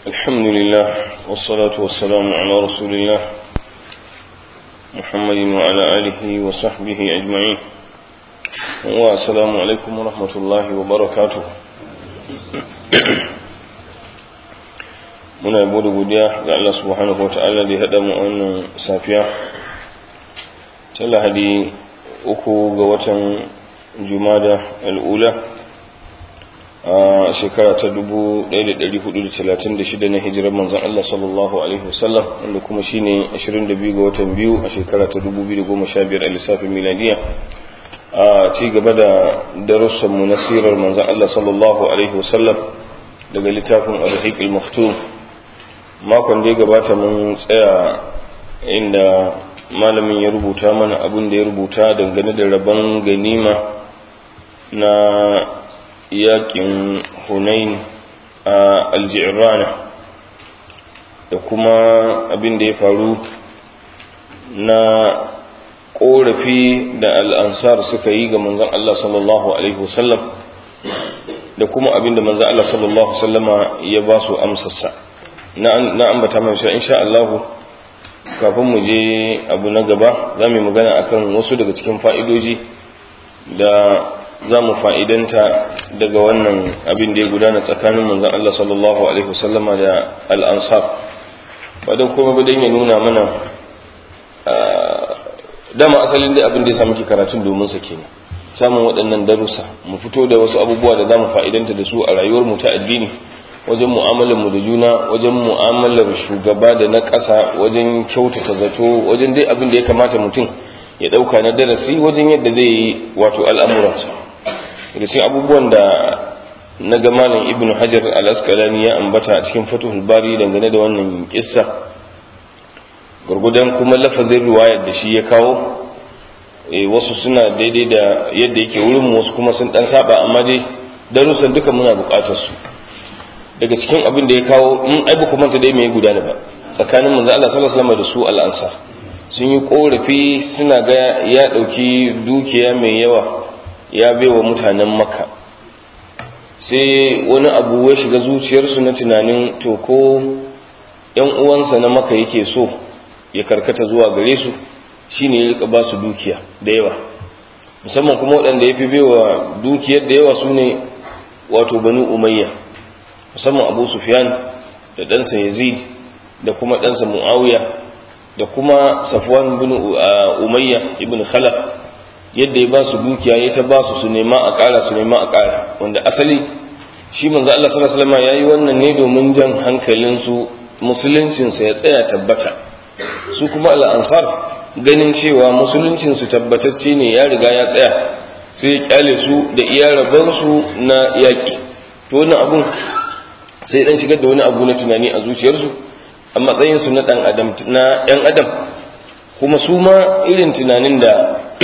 الحمد لله والصلاة والسلام على رسول الله محمد وعلى آله وصحبه أجمعين والسلام عليكم ورحمة الله وبركاته muna yabo da godiya ga Allah subhanahu wa ta'ala da ya haɗa mu wannan safiya ta lahadi uku ga watan jumada al'ula a shekara ta 1436 na hijirar manzan Allah sallallahu Alaihi wasallam wanda kuma shi ne 22 ga watan biyu a shekara ta 2015 a lissafin miladiya a ci gaba da darussanmu na sirar manzan Allah sallallahu Alaihi wasallam daga littafin al-haƙ al-maktum makon da ya gabata mun tsaya inda malamin ya rubuta mana abin da ya rubuta dangane da rabon ganima na yakin hunain a aljirana da kuma abin da ya faru na korafi da al'ansar suka yi ga manzan Allah sallallahu Alaihi wasallam da kuma abin da manzan Allah sallallahu Wasallama ya ba su amsarsa na ambata mai insha Allah kafin mu je abu na gaba za mu yi magana akan wasu daga cikin fa'idoji da za mu fa'idanta daga wannan abin da ya gudana tsakanin manzan Allah sallallahu Alaihi wasallama da al'ansar ba don kuma ba ya nuna mana dama asalin da abin da ya samu ke karatun domin sa kenan samun waɗannan darussa mu fito da wasu abubuwa da za mu fa'idanta da su a rayuwar mu ta addini wajen mu'amalar mu da juna wajen mu'amalar shugaba da na ƙasa wajen kyautata zato wajen dai abin da ya kamata mutum ya ɗauka na darasi wajen yadda zai yi wato al'amuransa da cikin abubuwan da na ga malam ibnu hajar al-asqalani ya ambata a cikin fatuhul bari dangane da wannan kissa gurgudan kuma lafazin riwayar da shi ya kawo wasu suna daidai da yadda yake wurin wasu kuma sun dan saba amma dai darussan duka muna buƙatar su daga cikin abin da ya kawo in ai ba manta dai mai gudana ba tsakanin manzo Allah sallallahu alaihi wasallam da su al-ansar sun yi korafi suna ga ya dauki dukiya mai yawa ya baiwa mutanen makka sai wani abu ya shiga zuciyarsu na tunanin to ko yan uwansa na maka yake so ya karkata zuwa gare su shine ya rika ba su dukiya da yawa musamman kuma waɗanda ya fi baiwa dukiyar da yawa su ne wato banu umayya musamman abu sufyan da ɗansa yazid da kuma ɗansa mu'awiya da kuma safwan bin umayya ibn khalaf yadda ya ba su dukiya ya ta ba su su nema a ƙara su nema a ƙara wanda asali shi manzo Allah sallallahu alaihi wasallam yayi wannan ne domin jan hankalin su musuluncin sa ya tsaya tabbata su kuma al-ansar ganin cewa musuluncin su tabbatacce ne ya riga ya tsaya sai ya kyale su da iya rabar su na yaki to wannan abun sai dan shigar da wani abu na tunani a zuciyarsu a matsayin su na dan adam na yan adam kuma su ma irin tunanin da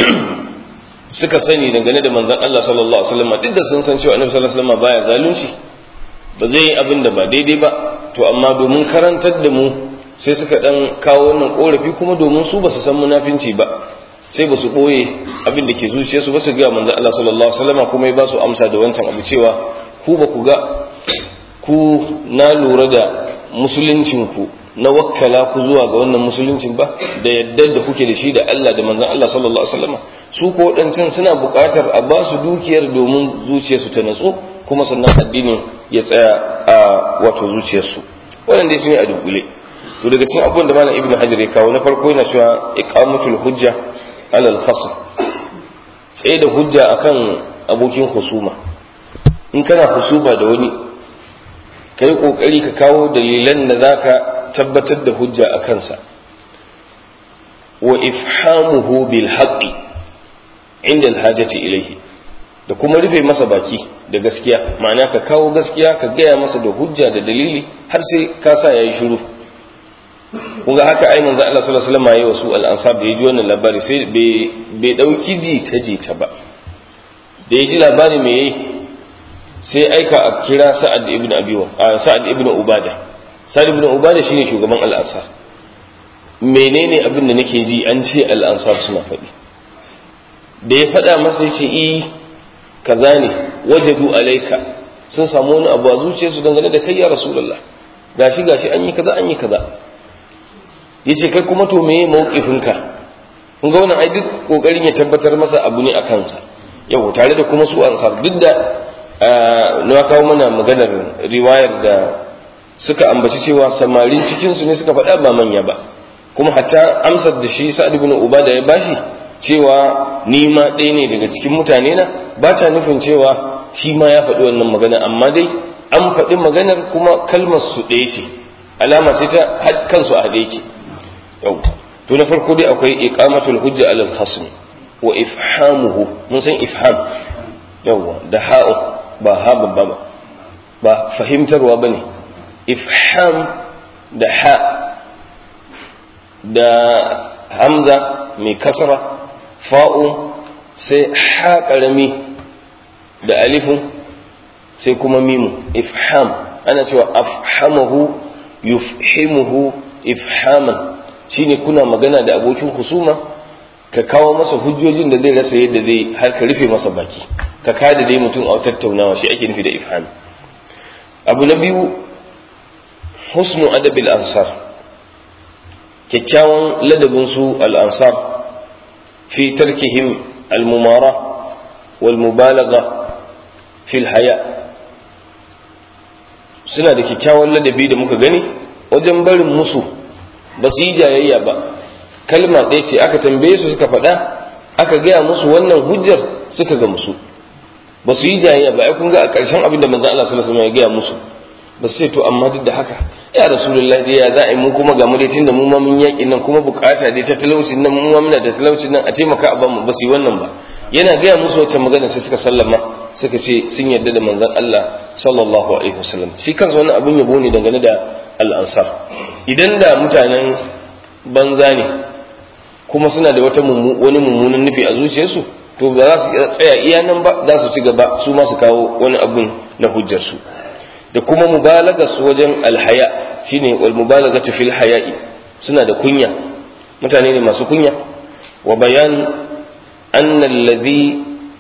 suka sani dangane da manzon Allah sallallahu alaihi wasallam duk da sun san cewa annabi sallallahu alaihi wasallam baya zalunci ba zai yi abin da ba daidai ba to amma domin karantar da mu sai suka dan kawo wannan korafi kuma domin su ba su san munafinci ba sai ba su boye abin da ke zuciyarsu ba su ga manzon Allah sallallahu alaihi wasallam kuma ya ba su amsa da wancan abu cewa ku ba ku ga ku na lura da musuluncinku na wakkala ku zuwa ga wannan musuluncin ba da yadda da kuke da shi da Allah da manzon Allah sallallahu alaihi wasallam su ko wadancan suna buƙatar a ba su dukiyar domin zuciyarsu ta natsu kuma sannan addinin ya tsaya a wato zuciyarsu wannan dai shine a dubule to daga cikin abubuwan da malam ibnu hajar ya kawo na farko yana cewa iqamatul hujja ala al-khasm tsaye da hujja akan abokin husuma in kana husuma da wani kai kokari ka kawo dalilan da zaka tabbatar da hujja a kansa wa ifhamuhu bil haqqi inda alhajati ilayhi da kuma rufe masa baki da gaskiya ma'ana ka kawo gaskiya ka gaya masa da hujja da dalili har sai ka sa yayi shiru kun ga haka ai manzo Allah sallallahu alaihi wasallam yayi wasu al-ansar da yaji wannan labari sai bai bai dauki ji ta ji ta ba da yaji labari me yayi sai aika a kira Sa'ad ibn Abi Sa'ad ibn Ubada Sa'ad ibn Ubada shine shugaban al-Ansar menene abin da nake ji an ce al-Ansar suna faɗi da ya faɗa masa ya ce i kaza ne wajadu alaika sun samu wani abu a zuciyarsu dangane da kai ya rasulullah gashi gashi an yi kaza an yi kaza yace kai kuma to meye mawqifinka kun ga wannan ai duk kokarin ya tabbatar masa abu ne a kansa yau tare da kuma su ansar duk da na kawo mana maganar riwayar da suka ambaci cewa samarin cikin su ne suka faɗa ba manya ba kuma hatta amsar da shi sa'ad ibn ubada ya bashi cewa ni ma ɗaya ne daga cikin mutane na ba ta nufin cewa shi ma ya faɗi wannan magana amma dai an faɗi maganar kuma kalmar su ɗaya ce alama ce ta kansu a haɗe yake yau to na farko dai akwai iqamatul hujja alal khasm wa ifhamuhu mun san ifham yawa da ha'u ba ha babba ba ba fahimtarwa bane ifham da ha da hamza mai kasra fa'u sai ha karami da alifun sai kuma mimu ifham ana cewa afhamahu yufhimuhu ifhaman shine kuna magana da abokin husuma ka kawo masa hujjojin da zai rasa yadda zai har ka rufe masa baki ka kada dai mutum a tattaunawa shi ake nufi da ifham abu na biyu husnu adabil ansar kyakkyawan ladabin su al ansar fi tarkihim al mumara wal mubalagha fil haya suna da kyakkyawan ladabi da muka gani wajen barin musu ba su yi jayayya ba kalma ɗaya ce aka tambaye su suka faɗa aka gaya musu wannan hujjar suka ga musu ba su yi jayayya ba ai kun ga a ƙarshen abin da manzon Allah sallallahu alaihi wasallam ya gaya musu ba su ce to amma duk da haka ya rasulullahi dai ya za a yi mu kuma ga mu dai tunda mu ma mun yaƙi nan kuma bukata dai ta talaucin nan mu ma muna da talaucin nan a taimaka a bamu ba su yi wannan ba yana gaya musu wacce magana sai suka sallama suka ce sun yarda da manzon Allah sallallahu alaihi wasallam shi kansa wannan abin yabo ne dangane da al'ansar idan da mutanen banza ne kuma suna da wata wani mummunan nufi a zuciyarsu to ba za su tsaya iya nan ba za su ci gaba su ma su kawo wani abun na hujjarsu da kuma mubalaga su wajen alhaya shine wal mubalagatu fil haya'i suna da kunya mutane ne masu kunya wa bayan anna alladhi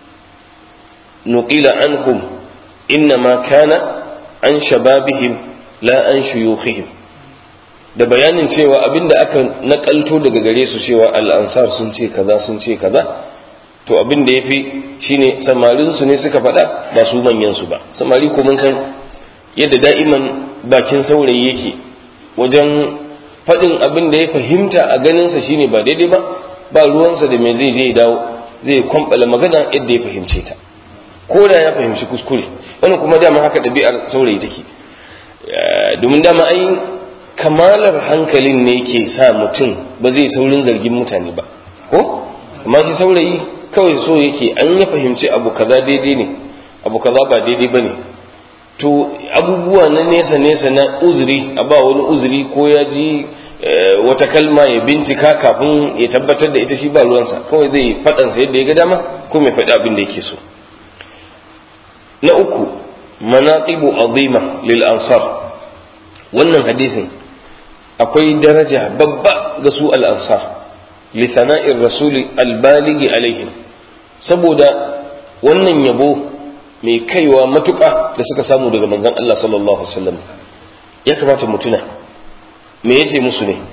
nuqila anhum innama kana an shababihim la an shuyukhihim da bayanin cewa abinda aka nakalto daga gare su cewa al'ansar sun ce kaza sun ce kaza to abin da yafi shine samarin su ne suka faɗa ba su manyan su ba samari ko mun san yadda da'iman bakin saurayi yake wajen faɗin abin da ya fahimta a ganin sa shine ba daidai ba ba ruwansa da me zai je dawo zai kwambala magana yadda ya fahimce ta ko da ya fahimci kuskure wani kuma dama haka ɗabi'ar saurayi take domin dama ai kamalar hankalin ne ke sa mutum ba zai saurin zargin mutane ba ko amma shi saurayi kawai so yake an ya fahimci abu kaza daidai ne abu kaza ba daidai ba ne to abubuwa na nesa nesa na uzuri a ba wani uzuri ko ya ji wata kalma ya bincika kafin ya tabbatar da ita shi ba ruwansa kawai zai faɗansa yadda ya ga dama ko mai faɗi abin da yake so na uku manaqibu azima lil ansar wannan hadisin akwai daraja babba ga su al ansar li sana'ir rasuli al balighi alaihim saboda wannan yabo mai kaiwa matuƙa da suka samu daga manzon Allah sallallahu alaihi wasallam ya kamata mu tuna me yace musu ne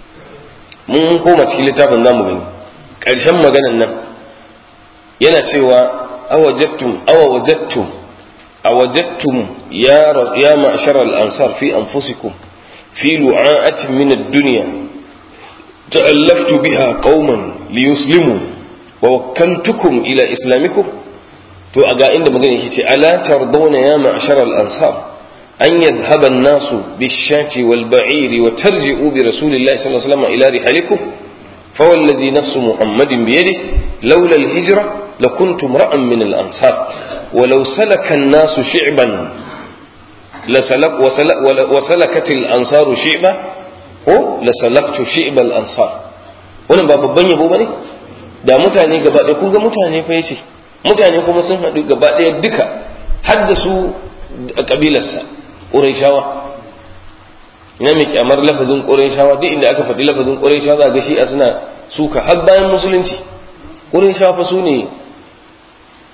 mun koma cikin littafin zamu gani ƙarshen maganan nan yana cewa awajattum awajattum أوجدتم يا ر... يا معشر الأنصار في أنفسكم في لعاءة من الدنيا تألفت بها قوما ليسلموا ووكلتكم إلى إسلامكم to a ga inda magana yake ce ala tardawna ya ma'shar al-ansar an yadhhaba an-nasu bish-shati wal-ba'iri wa tarji'u bi rasulillahi sallallahu alaihi wasallam ila rihalikum fa walladhi nafsu muhammadin bi yadihi lawla al-hijra lakuntum ra'an min al-ansar ولو سلك الناس شعبا لسلك وسلك وسلكت الانصار شعبا ko lasalaktu shi'bal ansar wannan ba babban yabo bane da mutane gaba ɗaya kun ga mutane fa yace mutane kuma sun haɗu gaba ɗaya duka har da su a kabilarsa ƙurayshawa ina mai kyamar lafazin ƙurayshawa duk inda aka faɗi lafazin ƙurayshawa za ga shi'a suna suka har bayan musulunci ƙurayshawa fa su ne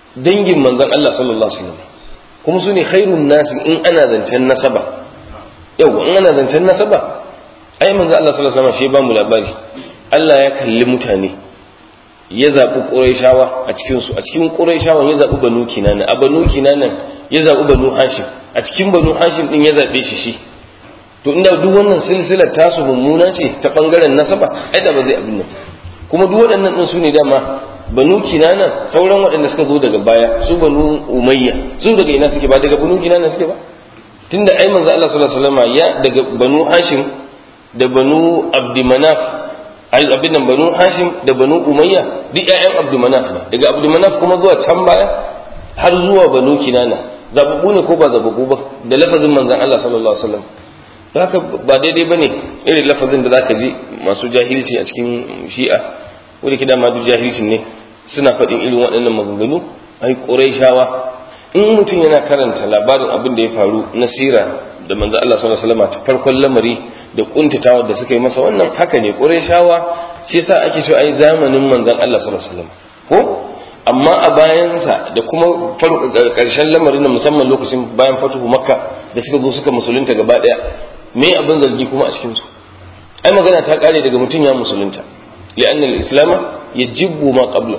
dangin manzon Allah sallallahu alaihi wasallam kuma su ne khairun nasi in ana zancen nasaba yau in ana zancen nasaba ai manzo Allah sallallahu alaihi wasallam shi ba mu labari Allah ya kalli mutane ya zaɓi ƙurayshawa a cikin su a cikin ƙurayshawan ya zaɓi banu kinana a banu kinanan ya zaɓi banu hashim a cikin banu hashim din ya zaɓe shi shi to inda duk wannan silsilar tasu mummuna ce ta bangaren nasaba ai da ba zai abin nan kuma duk waɗannan din su ne dama banu kinana sauran waɗanda suka zo daga baya su banu umayya su daga ina suke ba daga banu kinana suke ba tunda ai manzo Allah sallallahu alaihi wasallam ya daga banu hashim da banu abdimanaf abin nan banu hashim da banu umayya duk ƴaƴan abdimanaf ne daga abdimanaf kuma zuwa can baya har zuwa banu kinana zababu ne ko ba zababu ba da lafazin manzon Allah sallallahu alaihi wasallam haka ba daidai bane irin lafazin da zaka ji masu jahilci a cikin shi'a wanda kida ma duk jahilcin ne suna faɗin irin waɗannan maganganu ai quraishawa in mutum yana karanta labarin abin da ya faru na sira da manzo Allah sallallahu alaihi wasallam ta farkon lamari da kuntatawa da suka yi masa wannan haka ne Qurayshawa shi yasa ake cewa ai zamanin manzon Allah sallallahu alaihi wasallam ko amma a bayansa da kuma karshen lamarin na musamman lokacin bayan fatuhu makka da suka zo suka musulunta gaba daya me abin zargi kuma a cikin su ai magana ta kare daga mutum ya musulunta li'anna al-islam yajibu ma qabla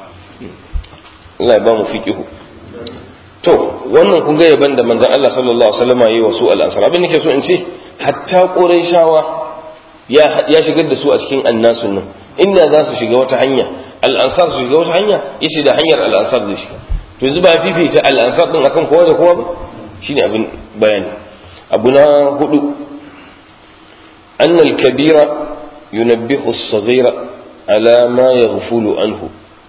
Allah ya ba mu fiqihu to wannan kun ga yaban da manzon Allah sallallahu alaihi wasallam yayi wa su al-ansar abin nake so in ce hatta quraishawa ya ya shigar da su a cikin annasun nan inda za su shiga wata hanya al-ansar su shiga wata hanya yace da hanyar al-ansar zai shiga to yanzu ba fifita al-ansar din akan kowa da kowa ba shine abin bayani abu na hudu أن الكبير ينبه الصغير على ما يغفل عنه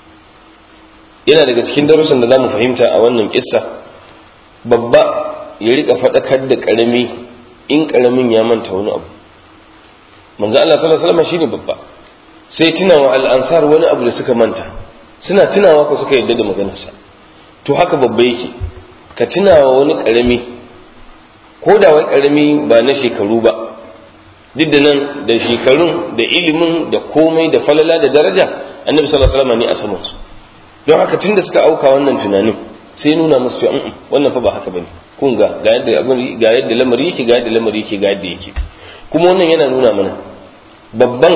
yana daga cikin darussan da za mu fahimta a wannan kissa babba ya rika faɗakar da ƙarami in ƙaramin ya manta wani abu manzo Allah sallallahu alaihi wasallam shine babba sai tunawa al'ansar wani abu da suka manta suna tunawa ko suka yadda da maganarsa to haka babba yake ka tunawa wani ƙarami ko da wai ƙarami ba na shekaru ba duk da nan da shekarun da ilimin da komai da falala da daraja annabi sallallahu alaihi wasallam ne a saman su don haka tun da suka auka wannan tunanin sai nuna musu cewa wannan fa ba haka bane kun ga ga yadda abin ga yadda lamari yake ga yadda lamari yake ga yadda yake kuma wannan yana nuna mana babban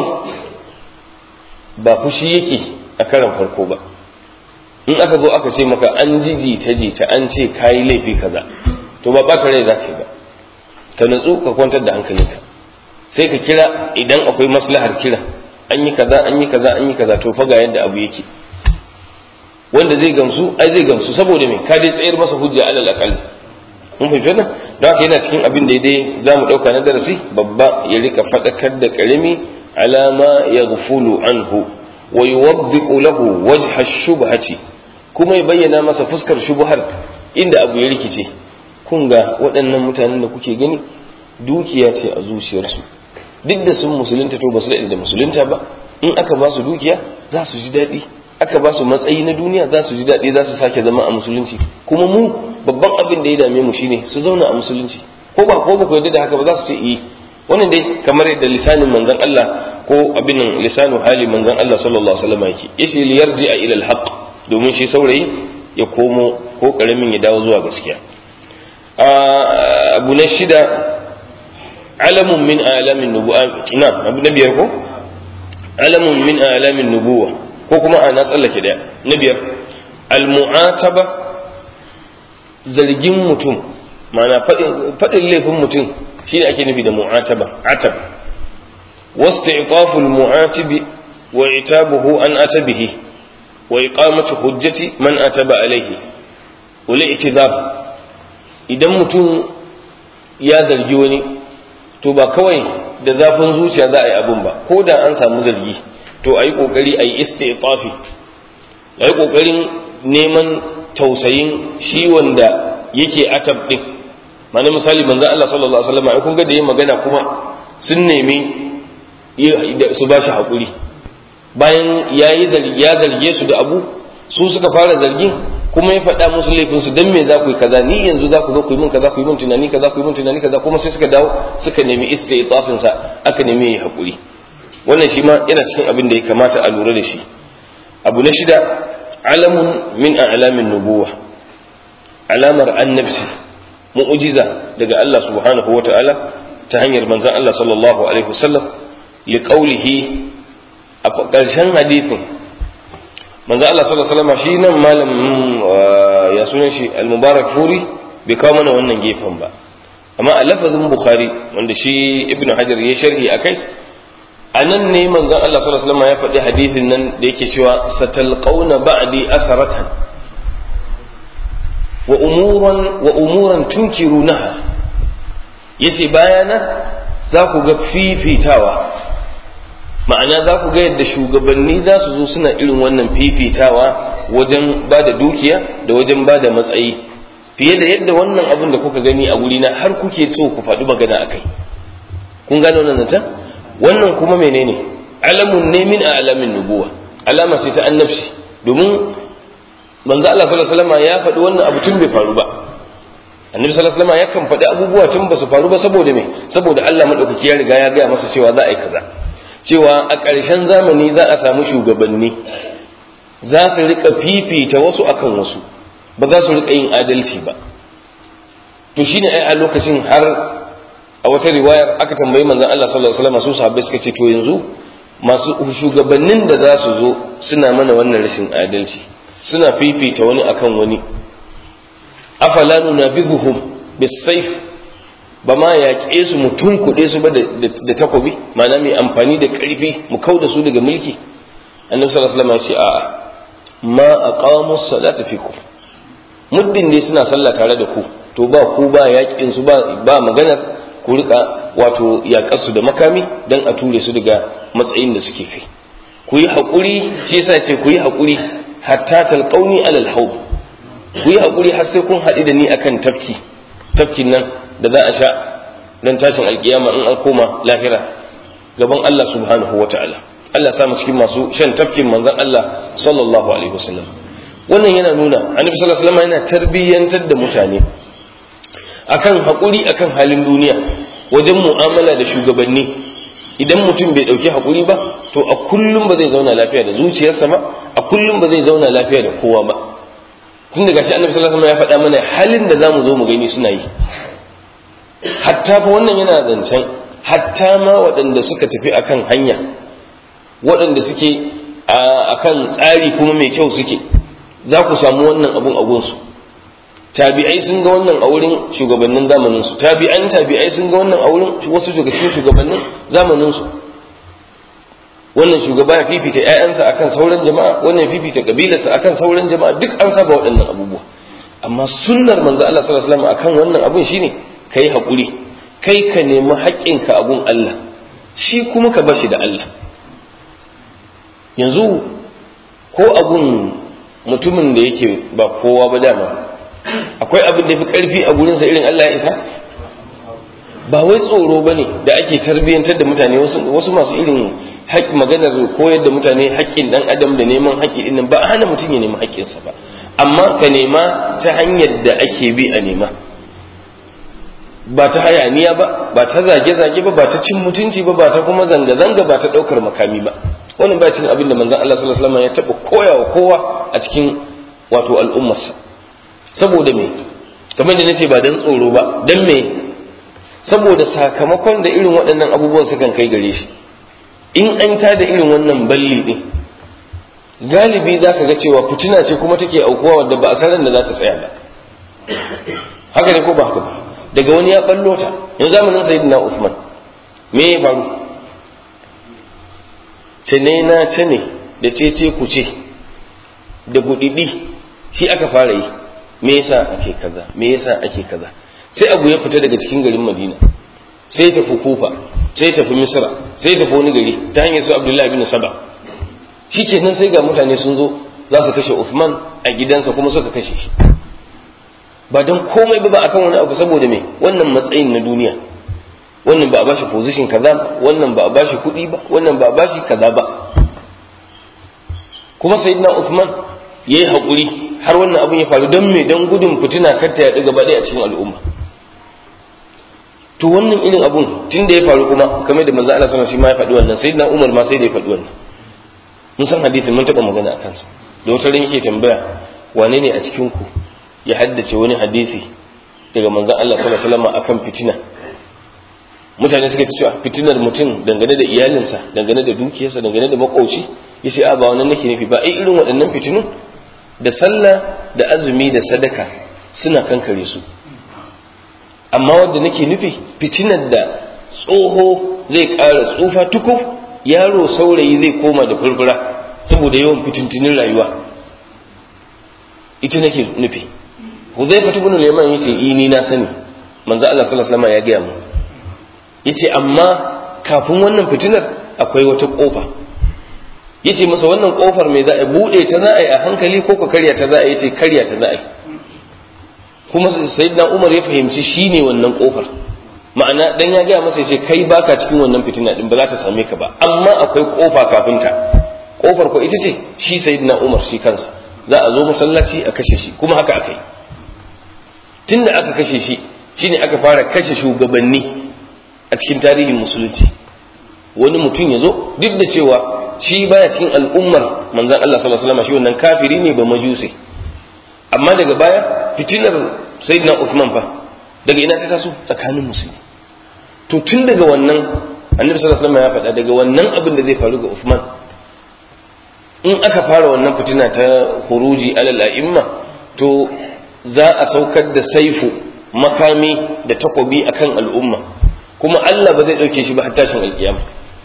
ba fushi yake a karan farko ba in aka zo aka ce maka an ji ta jita an ce kayi laifi kaza to ba ɓata rai za ka yi ba ka natsu ka kwantar da hankalinka sai ka kira idan akwai maslahar kira an yi kaza an yi kaza an yi kaza to fa ga yadda abu yake wanda zai gamsu ai zai gamsu saboda me ka dai tsayar masa hujja alal aqal mun fahimci wannan don haka yana cikin abin da dai za mu ɗauka na darasi babba ya rika faɗakar da ƙarami alama ya gufulu anhu wa yuwaddiqu lahu wajha shubhati kuma ya bayyana masa fuskar shubhar inda abu ya rikice kun ga waɗannan mutanen da kuke gani dukiya ce a zuciyarsu duk da sun musulunta to ba su daɗe da musulunta ba in aka ba su dukiya za su ji daɗi aka ba su matsayi na duniya za su ji daɗi za su sake zama a musulunci kuma mu babban abin da ya dame mu shine su zauna a musulunci ko ba ko ba ku yarda da haka ba za su ce eh wannan dai kamar yadda lisanin manzon Allah ko abin nan lisanu hali manzon Allah sallallahu alaihi wasallam yake yace li yarji ila al-haq domin shi saurayi ya komo ko karamin ya dawo zuwa gaskiya abu na shida alamun min alamin nubuwa na abu na biyar ko alamun min alamin nubuwa ko kuma a na tsallake daya na biyar al-mu'ataba zargin mutum ma'ana faɗin laifin mutum shi ne ake nufi da mu'ataba atab واستعطاف المعاتب وعتابه عن أتبه وإقامة حجة من أتب عليه والاعتذار idan mutum ya zargi wani to ba kawai da zafin zuciya za a yi abin ba ko da an samu zargi to a yi ƙoƙari a yi istitafi a yi ƙoƙarin neman tausayin shi wanda yake atab ɗin mana misali manzan Allah sallallahu Alaihi wasallam kun ga da yin magana kuma sun nemi su ba shi haƙuri bayan ya zarge su da abu su suka fara zargin kuma ya faɗa musu laifinsu don me za ku yi kaza ni yanzu za ku zo ku yi min kaza ku yi min tunani kaza ku yi min tunani kaza kuma sai suka dawo suka nemi istitafin sa aka nemi yi haƙuri wannan shi ma yana cikin abin da ya kamata a lura da shi abu na shida alamun min a'lamin nubuwa alamar annabci mu'jiza daga Allah subhanahu wata'ala ta hanyar manzon Allah sallallahu alaihi wasallam li qawlihi a ƙarshen hadisin manzon Allah sallallahu alaihi wasallam shi nan malam ya sunan shi al-mubarak furi bai kawo mana wannan gefen ba amma a lafazin bukhari wanda shi ibnu hajar ya sharhi akai a nan ne manzon Allah sallallahu alaihi wasallam ya faɗi hadisin nan da yake cewa satalqauna ba'di atharatan wa umuran wa umuran tunkirunaha yace bayana za ku ga fifitawa ma'ana za ku ga yadda shugabanni za su zo suna irin wannan fifitawa wajen ba da dukiya da wajen ba da matsayi fiye da yadda wannan abin da kuka gani a wurina har kuke so ku faɗi magana a kai kun gane wannan zata wannan kuma menene alamun ne min a alamin nubuwa alama ce ta annabci domin manzo Allah sallallahu alaihi wasallam ya faɗi wannan abu tun bai faru ba annabi sallallahu alaihi wasallam yakan faɗi abubuwa tun ba su faru ba saboda me saboda Allah madaukaki ya riga ya gaya masa cewa za a yi kaza cewa a ƙarshen zamani za a samu shugabanni za su rika fifita wasu akan wasu ba za su rika yin adalci ba to shine ai a lokacin har a wata riwayar aka tambayi manzon Allah sallallahu alaihi wasallam su sahabbai suka ce to yanzu masu shugabannin da za su zo suna mana wannan rashin adalci suna fifita wani akan wani afala nunabidhuhum bisayf ba ma yaƙe su mu tunkuɗe su ba da takobi ma'ana mai amfani da ƙarfi mu kau da su daga mulki annabi sallallahu alaihi wasallam ya ce a'a ma aqamu salata fikum muddin dai suna sallah tare da ku to ba ku ba yaƙin su ba ba maganar ku rika wato yaƙar su da makami dan a ture su daga matsayin da suke kai ku yi haƙuri shi yasa ce ku yi haƙuri hatta talqauni alal haud ku yi haƙuri har sai kun haɗu da ni akan tafki tafkin nan da za a sha dan tashin alkiyama in an koma lahira gaban Allah subhanahu wa ta'ala Allah sa mu cikin masu shan tafkin manzon Allah sallallahu alaihi wasallam wannan yana nuna annabi sallallahu alaihi wasallam yana tarbiyyantar da mutane akan haƙuri akan halin duniya wajen mu'amala da shugabanni idan mutum bai ɗauki haƙuri ba to a kullum ba zai zauna lafiya da zuciyarsa ba a kullum ba zai zauna lafiya da kowa ba tun daga shi annabi sallallahu alaihi wasallam ya faɗa mana halin da zamu zo mu gani suna yi hatta fa wannan yana zancen hatta ma waɗanda suka tafi akan hanya waɗanda suke akan tsari kuma mai kyau suke za ku samu wannan abun a gunsu tabi'ai sun ga wannan a wurin shugabannin zamanin su tabi'an tabi'ai sun ga wannan a wurin wasu daga cikin shugabannin zamanin su wannan shugaba ya fifita ƴaƴansa akan sauran jama'a wannan ya fifita kabilarsa akan sauran jama'a duk an saba waɗannan abubuwa amma sunnar manzo Allah sallallahu alaihi wasallam akan wannan abun shine kai hakuri kai ka nemi haƙƙinka a gun Allah shi kuma ka bashi da Allah yanzu ko abun mutumin da yake ba kowa ba dama akwai abin da fi karfi a gurinsa irin Allah ya isa ba wai tsoro ba ne da ake tarbiyyantar da mutane wasu masu irin maganar koyar da mutane haƙƙin ɗan adam da neman haƙƙi ɗin ba a hana mutum ya nemi haƙƙinsa ba amma ka nema ta hanyar da ake bi a nema ba ta hayaniya ba ba ta zage-zage ba ba ta cin mutunci ba ba ta kuma zanga-zanga ba ta ɗaukar makami ba wannan ba cin abin da manzon Allah sallallahu alaihi wasallam ya taɓa koyawa kowa a cikin wato al'ummarsa saboda me kamar da nace ba dan tsoro ba dan me saboda sakamakon da irin waɗannan abubuwan sukan kai gare shi in an ta da irin wannan balli din galibi za ka ga cewa fitina ce kuma take aukuwa wadda ba a san da za ta tsaya ba haka ne ko ba haka ba daga wani ya ballo ta yanzu zamanin sayyidina Uthman me ya faru ce ne na ce ne da ce ce ku ce da gudidi shi aka fara yi me yasa ake kaza me yasa ake kaza sai abu ya fita daga cikin garin Madina sai tafi Kufa sai tafi Misra sai tafi wani gari ta hanyar su Abdullahi bin Saba shikenan sai ga mutane sun zo za su kashe Uthman a gidansa kuma suka kashe shi ba don komai ba ba akan wani abu saboda me wannan matsayin na duniya wannan ba a bashi position kaza ba wannan ba a bashi kuɗi ba wannan ba a bashi kaza ba kuma sayyidina Uthman yayi hakuri har wannan abun ya faru don me don gudun fitina kar ta yaɗu gaba ɗaya a cikin al'umma to wannan irin abun tun da ya faru kuma kamar da manzo Allah sallallahu alaihi wasallam shi ma ya faɗi wannan sayyidina Umar ma sai da ya faɗi wannan mun san hadisin mun taɓa magana a kansa da wata ran yake tambaya wane ne a cikin ku ya haddace wani hadisi daga manzon Allah sallallahu alaihi wasallam akan fitina mutane suka cewa fitinar mutum dangane da iyalinsa dangane da dukiyarsa dangane da makoci yace a ba wannan nake nufi ba ai irin waɗannan fitinun da sallah da azumi da sadaka suna kankare su amma wanda nake nufi fitinar da tsoho zai ƙara tsufa tukuf yaro saurayi zai koma da furfura saboda yawan fitintunin rayuwa ita nake nufi Huzaifa ibn Liman yace i ni na sani manzo Allah sallallahu alaihi wasallam ya gaya mu yace amma kafin wannan fitinar akwai wata kofa yace masa wannan kofar me za a bude ta za a yi a hankali ko ka karya ta za a yi yace karya ta za a yi kuma sayyidina Umar ya fahimci shine wannan kofar ma'ana dan ya gaya masa yace kai baka cikin wannan fitina din ba za ta same ka ba amma akwai kofa kafin ta kofar ko ita ce shi sayyidina Umar shi kansa za a zo masallaci a kashe shi kuma haka aka yi tunda aka kashe shi shine aka fara kashe shugabanni a cikin tarihin musulunci wani mutum ya zo duk da cewa shi baya cikin al'ummar manzan Allah sallallahu alaihi wasallam shi wannan kafiri ne ba majusi amma daga baya fitinar sayyidina Uthman fa daga ina ta taso tsakanin musulmi to tun daga wannan annabi sallallahu alaihi wasallam ya faɗa daga wannan abin da zai faru ga Uthman in aka fara wannan fitina ta huruji alal a'imma to za a saukar da saifu makami da takobi akan al'umma kuma Allah ba zai ɗauke shi ba har tashin alkiyama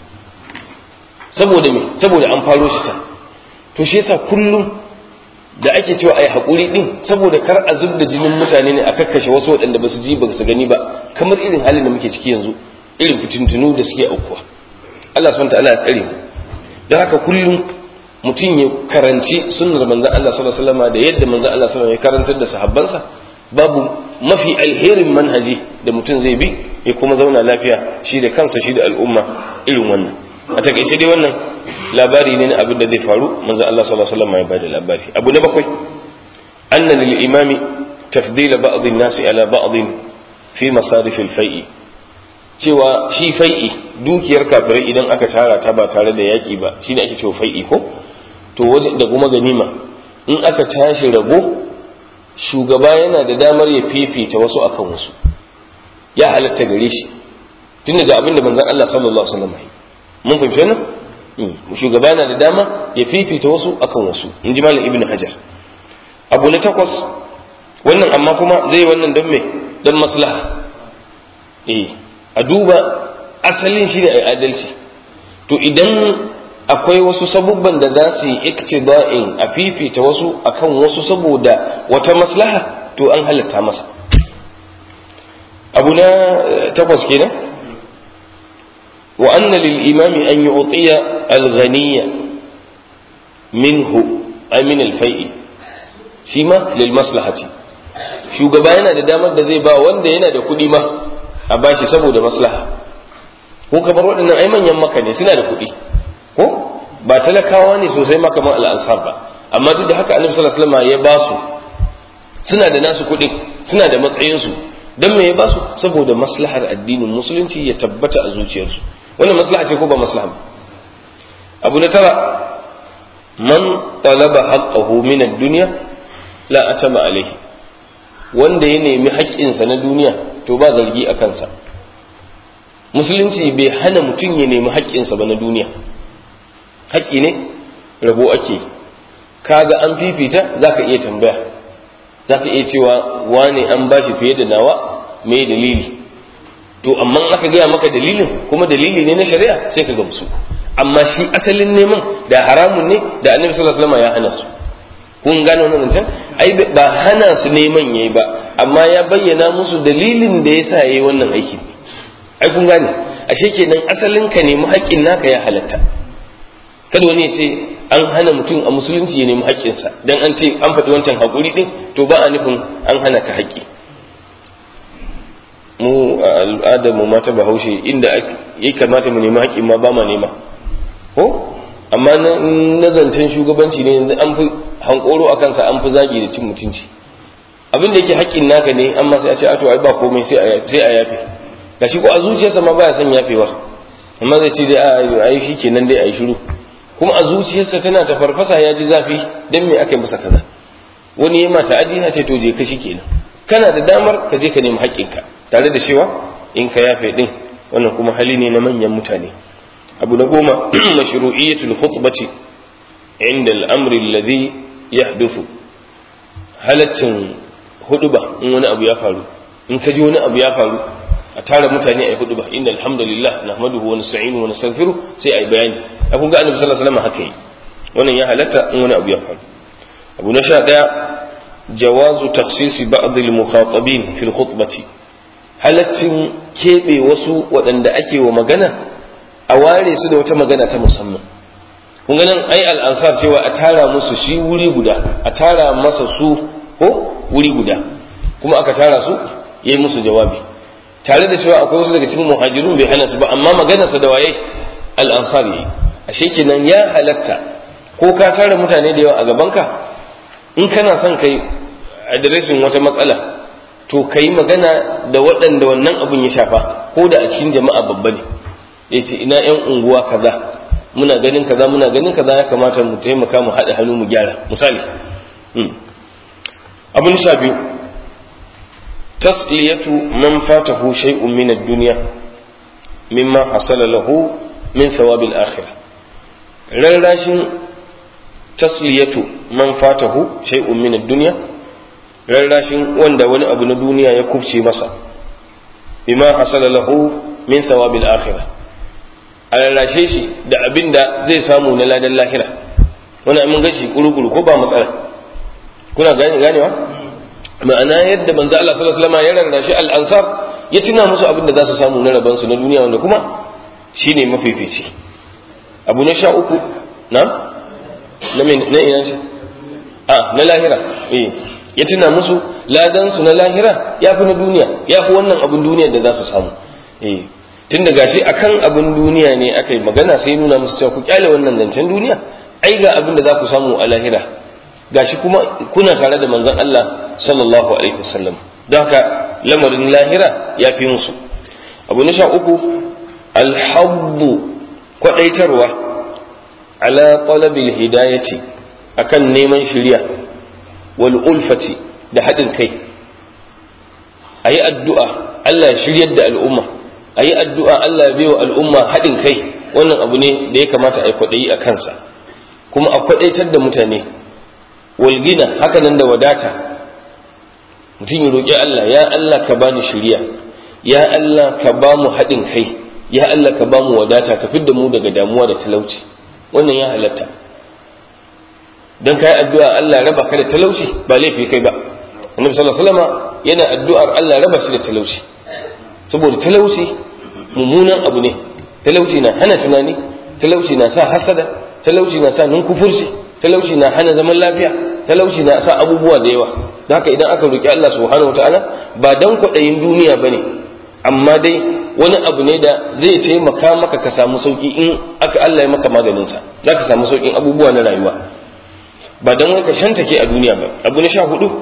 saboda me saboda an faro shi ta to shi yasa kullum da ake cewa ai haƙuri din saboda kar a zub da jinin mutane ne a kakkashe wasu waɗanda ba su ji ba su gani ba kamar irin halin da muke ciki yanzu irin fitintunu da suke aukuwa Allah subhanahu ta'ala ya tsare mu don haka kullum mutum ya karanci sunnar manzon Allah sallallahu alaihi wasallam da yadda manzon Allah sallallahu alaihi wasallam ya karantar da sahabbansa babu mafi alherin manhaji da mutum zai bi ya kuma zauna lafiya shi da kansa shi da al'umma irin wannan a takaice dai wannan labari ne na abin da zai faru manzo Allah sallallahu alaihi wasallam ya bada labari abu na bakwai anna lil imami tafdila ba'd an-nas ala ba'd fi masarif al-fai'i cewa shi fai'i dukiyar kafirai idan aka tara ta ba tare da yaki ba shine ake cewa fai'i ko to da kuma ganima in aka tashi rabo shugaba yana da damar ya fifita wasu akan wasu ya halatta gare shi tun daga abin da manzon Allah sallallahu alaihi wasallam mun fahimci wannan shugaba yana da dama ya fifita wasu akan wasu in ji malam ibnu hajar abu na takwas wannan amma kuma zai wannan don me don maslaha eh a duba asalin shi ne a adalci to idan akwai wasu sabubban da za su yi iktiba'in a fifita wasu akan wasu saboda wata maslaha to an halatta masa abu na takwas kenan wa anna lil imami an yu'tiya al-ghaniya minhu ay min al-fai'i shi ma lil maslahati shugaba yana da damar da zai ba wanda yana da kuɗi ma a bashi saboda maslaha ko kamar waɗannan ai manyan maka ne suna da kuɗi ko ba talakawa ne sosai ma kamar al'ansar ba amma duk da haka annabi sallallahu alaihi wasallam ya ba su suna da nasu kuɗin suna da matsayinsu dan me ya ba su saboda maslahar addinin musulunci ya tabbata a zuciyarsu wannan maslaha ce ko ba maslaha ba abu na tara man talaba haqqahu min ad-dunya la atama alayhi wanda ya nemi haƙƙinsa na duniya to ba zargi a kansa musulunci bai hana mutum ya nemi haƙƙinsa ba na duniya haƙƙi ne rabo ake kaga an fifita za ka iya tambaya za ka iya cewa wane an ba shi fiye da nawa me dalili to amma aka gaya maka dalilin kuma dalili ne na shari'a sai ka gamsu amma shi asalin neman da haramun ne da annabi sallallahu alaihi wasallam ya hana su kun gane wannan can ai ba hana su neman yayi ba amma ya bayyana musu dalilin da yasa yayi wannan aiki ai kun gane ashe kenan asalin ka nemi haƙƙin naka ya halatta kada wani ya ce an hana mutum a musulunci ya nemi haƙƙinsa dan an ce an faɗi wancan haƙuri ɗin to ba a nufin an hana ka haƙƙi mu a al'adar mu mata bahaushe inda ya kamata mu nemi haƙƙin ma ba ma nema ko amma na zancen shugabanci ne yanzu an fi hankoro a kansa an fi zagi da cin mutunci abin da yake haƙƙin naka ne amma sai a ce a to ai ba komai sai a yafe gashi ko a zuciyarsa ma baya son yafewar amma zai ce dai a yi shi kenan dai a yi shiru kuma a zuciyarsa tana ta farfasa ya ji zafi don me aka yi masa kaza wani ya mata adi ce to je ka shi kenan kana da damar ka je ka nemi haƙƙinka tare da cewa in ka yafe din wannan kuma hali ne na manyan mutane abu na goma mashru'iyyatul khutbati inda al'amri alladhi yahduthu halaccin huduba in wani abu ya faru in ka ji wani abu ya faru a tara mutane a yi huduba inda alhamdulillah nahmaduhu wa nasta'inu wa nastaghfiru sai a yi bayani a kun ga annabi sallallahu alaihi wasallam haka yi wannan ya halatta in wani abu ya faru abu na sha daya jawazu takhsisi ba'd al-mukhatabin fi al-khutbati halaccin keɓe wasu waɗanda ake wa magana a ware su da wata magana ta musamman kun ganin ai al'ansar cewa a tara musu shi wuri guda a tara masa su ko wuri guda kuma aka tara su yayi musu jawabi tare da cewa akwai wasu daga cikin muhajirun bai hana su ba amma maganarsa da waye al'ansar yayi ashe kenan ya halatta ko ka tara mutane da yawa a gabanka in kana son kai adireshin wata matsala to ka yi magana da waɗanda wannan abun ya shafa ko da a cikin jama'a babba ne ya ce ina 'yan unguwa kaza muna ganin kaza muna ganin kaza ya kamata mu taimaka mu haɗa hannu mu gyara misali abin sha biyu tasliyatu man fatahu shay'un min ad-dunya mimma hasala lahu min thawabi al-akhirah rarrashin tasliyatu man fatahu shay'un min ad-dunya rarrashin wanda wani abu na duniya ya kubce masa bima hasala lahu min thawabil akhirah a rarrashe shi da abin da zai samu na ladan lahira wannan mun gashi kurukuru ko ba matsala kuna ganewa ma'ana yadda manzo Allah sallallahu alaihi wasallam ya rarrashe al-ansar ya tuna musu abin da za su samu na rabansu na duniya wanda kuma shine mafifici abu na sha uku na na ina shi a na lahira eh ya tuna musu ladan su na lahira ya fi na duniya ya fi wannan abin duniya da za su samu eh tun da gashi akan abin duniya ne aka yi magana sai nuna musu cewa ku kyale wannan zancen duniya ai ga abin da za ku samu a lahira gashi kuma kuna tare da manzon Allah sallallahu alaihi wasallam don haka lamarin lahira ya fi musu abu na sha uku alhabbu kwadaitarwa ala talabil hidayati akan neman shiriya wal ulfati da haɗin kai a yi addu'a Allah ya shiryar da al'umma a yi addu'a Allah ya baiwa al'umma haɗin kai wannan abu ne da ya kamata a yi kwaɗayi a kansa kuma a kwaɗaitar da mutane walgina hakanan da wadata mutum ya roƙi Allah ya Allah ka bani shiriya ya Allah ka ba mu haɗin kai ya Allah ka ba mu wadata ka fidda mu daga damuwa da talauci wannan ya halatta don kai addu'a Allah raba ka da talauci ba laifi kai ba annabi sallallahu alaihi wasallam yana addu'ar Allah raba shi da talauci saboda talauci mummunan abu ne talauci na hana tunani talauci na sa hasada talauci na sa ninkufurci talauci na hana zaman lafiya talauci na sa abubuwa da yawa don haka idan aka roki Allah subhanahu wataala ba dan kwaɗayin duniya bane amma dai wani abu ne da zai taimaka maka ka samu sauki in aka Allah ya maka maganin sa za ka samu saukin abubuwa na rayuwa ba dan wai ka shantake a duniya ba abu na sha hudu